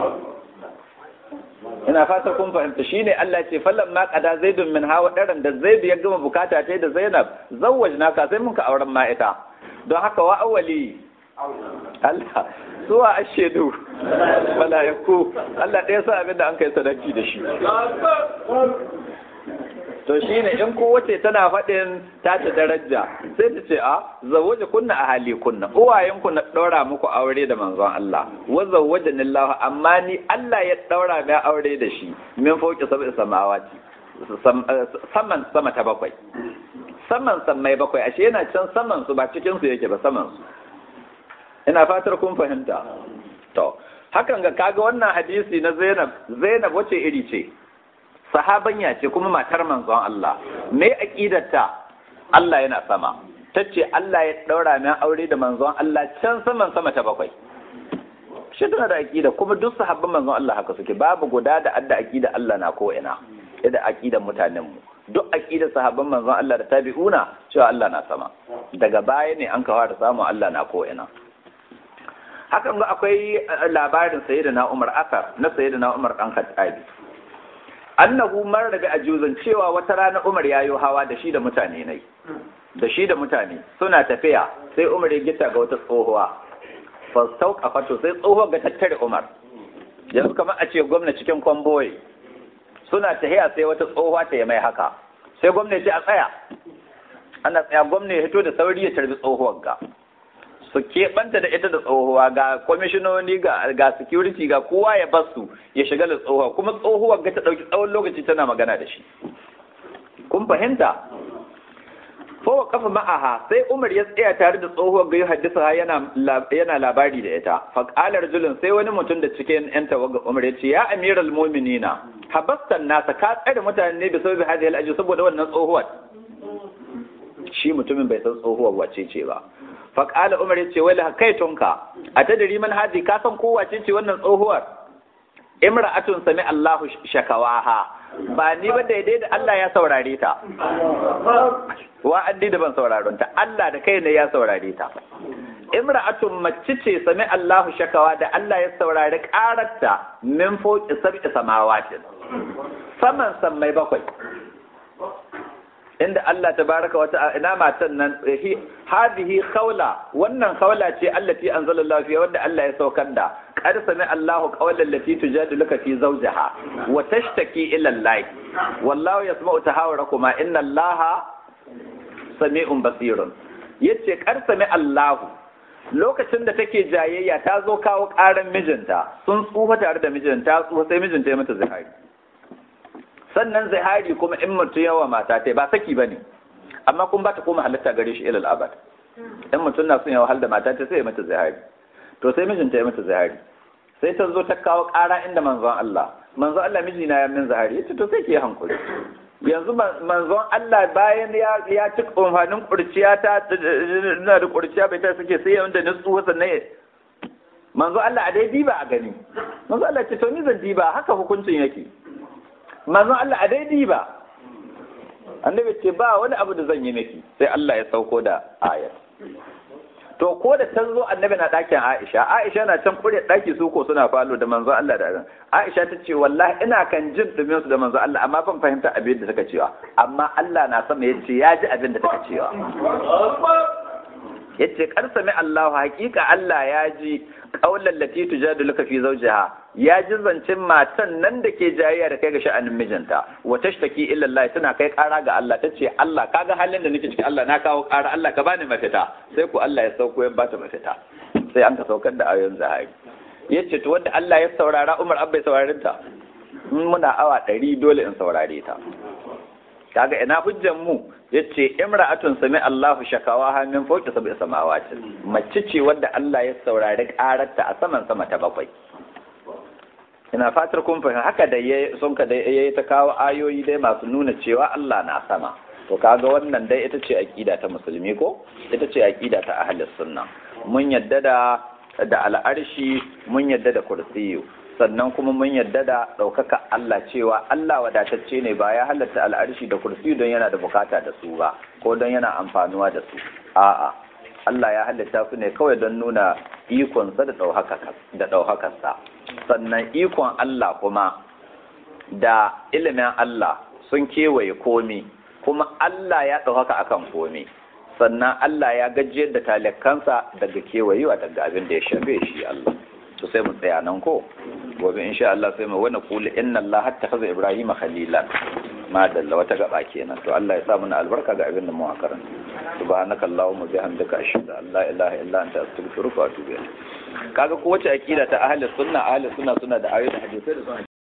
ina fata kun fahimta shine Allah ce fallan ma qada zaidun min hawa daran da zaidu ya gama bukata ta da Zainab zawwajna ka sai mun ka auren ma ita don haka wa awwali Allah suwa ashedu mala'iku Allah ɗaya sa abin da an kai sadaki da shi to shine in kowace tana faɗin ta ta daraja sai ta ce a zawaje kunna a hali kunna uwayen ku na ɗaura muku aure da manzon Allah wa zawaje nillahu amma ni Allah ya ɗaura mai aure da shi min fauki sab'i samawati saman sama ta bakwai saman sammai bakwai ashe yana can saman su ba cikin su yake ba saman su ina fatar kun fahimta to hakan ga kaga wannan hadisi na Zainab Zainab wace iri ce sahabanya ce kuma matar manzon Allah me aqidarta Allah yana sama tace Allah ya daura min aure da manzon Allah can saman sama ta bakwai shi tana da aqida kuma duk sahabban manzon Allah haka suke babu guda da adda aqida Allah na ko ina da aqidan mutanen mu duk aqidar sahabban manzon Allah da tabi'una cewa Allah na sama daga baya ne an kawo da samu Allah na ko ina hakan ga akwai labarin sayyidina Umar asar na sayyidina Umar dan Khattabi annahu mar daga ajuzan cewa wata rana Umar yayo hawa da shi da mutane nai da shi da mutane suna tafiya sai Umar ya gita ga wata tsohuwa fastau kafato sai tsohuwar ga tattare Umar yanzu kamar a ce gwamna cikin kwamboyi suna tahiya sai wata tsohuwa ta yi mai haka sai gwamna ce a tsaya ana tsaya gwamna ya hito da sauri ya tarbi tsohuwar ga su keɓanta da ita da tsohuwa ga kwamishinoni ga ga security ga kowa ya basu ya shiga da tsohuwa kuma tsohuwar ga ta ɗauki tsawon lokaci tana magana da shi kun fahimta fowa kafa ma'aha sai umar ya tsaya tare da tsohuwar ga haddisa yana yana labari da ita faƙalar julin sai wani mutum da cikin yan tawaga umar ya ce ya amiral mu'minina habastan nasa ka tsare mutane ne da sababi hadhihi al saboda wannan tsohuwar shi mutumin bai san tsohuwar wace ce ba faƙala umar ya ce wai kai tunka a ta dari man hadi ka san ko wace ce wannan tsohuwar imra'atun sami Allahu shakawaha ba ni ba daidai da Allah ya saurare ta wa addi da ban sauraron ta Allah da kai ne ya saurare ta imra'atun mace ce sami Allahu shakawa da Allah ya saurari ƙararta min foki sab'i samawatin saman sammai bakwai inda Allah tabaraka wata ina matan nan hadihi khawla wannan khawla ce allati anzalallahu fiha wanda Allah ya saukar da qad sami Allahu qawlan lati tujadiluka fi zawjiha wa tashtaki ila Allah wallahu yasma'u tahawurakuma inna Allaha sami'un basirun yace qad sami Allahu lokacin da take jayayya ta zo kawo ƙaran mijinta sun tsufa tare da mijinta tsufa sai mijinta ya mata zihari sannan zihari kuma in mutum yawa mata ta ba saki ba ne amma kun ba ta koma halitta gare shi ilal abad in mutum na son ya wahal da mata ta sai ya mata zihari to sai mijinta ya mata zihari sai ta zo ta kawo ƙara inda manzon Allah manzon Allah mijina ya min zihari yace to sai ke hankuri yanzu manzon Allah bayan ya ya ci amfanin kurciya ta na da kurciya bai ta suke sai wanda na tsuwa sannan manzon Allah a dai diba a gani manzon Allah ce to ni zan diba haka hukuncin yake manzon Allah a daidai ba annabi ce ba wani abu da zan yi miki sai Allah ya sauko da ayar to ko da ta zo annabi na ɗakin Aisha Aisha na can kure ɗaki su ko suna falo da manzon Allah da Aisha ta ce wallahi ina kan jin dumin su da manzon Allah amma ban fahimta abin da take cewa amma Allah na sama yace ya ji abin da take cewa yace kar sami Allah hakika Allah ya ji qaulan lati tujadiluka fi zawjiha ya ji zancen matan nan da ke jayayya da kai ga sha'anin mijinta wa tashtaki illa Allah tana kai kara ga Allah tace Allah kaga halin da nake ciki Allah na kawo kara Allah ka bani mafita sai ku Allah ya sauko ya bata mafita sai an ka saukar da ayoyin zahari yace to wanda Allah ya saurara Umar abbai saurarin ta muna awa ɗari dole in saurare ta kaga ina hujjan mu yace imra'atun sami Allahu shakawa min fawqi sab'i samawati mace ce wanda Allah ya saurari kararta a saman sama ta bakwai ina fatar kun fahimta haka da yayi sun ka da yayi ta kawo ayoyi dai masu nuna cewa Allah na sama to kaga wannan dai ita ce aqida ta musulmi ko ita ce aqida ta ahlus sunna mun yadda da da al'arshi mun yadda da kursiyu sannan kuma mun yadda da ɗaukaka Allah cewa Allah wadatacce ne ba ya halatta al'arshi da kursi don yana da bukata da su ba ko don yana amfanuwa da su a'a Allah ya halitta su ne kawai don nuna ikonsa da ɗaukakarsa sannan ikon Allah kuma da ilimin Allah sun kewaye komi kuma Allah ya ɗaukaka akan komi sannan Allah ya gajiyar da talakansa daga kewayewa daga abin da ya shafe shi Allah to sai mu tsaya nan ko gobe insha Allah sai mu wani kula inna Allah hatta kaza Ibrahim khalilan madalla wata gaba kenan to Allah ya sa mana albarka ga abin da mu karanta subhanaka allahumma bihamdika ashhadu an la ilaha illa anta astaghfiruka wa atubu ilayk kaga ko wace akida ta ahli sunna ahli sunna suna da ayoyi da hadisi da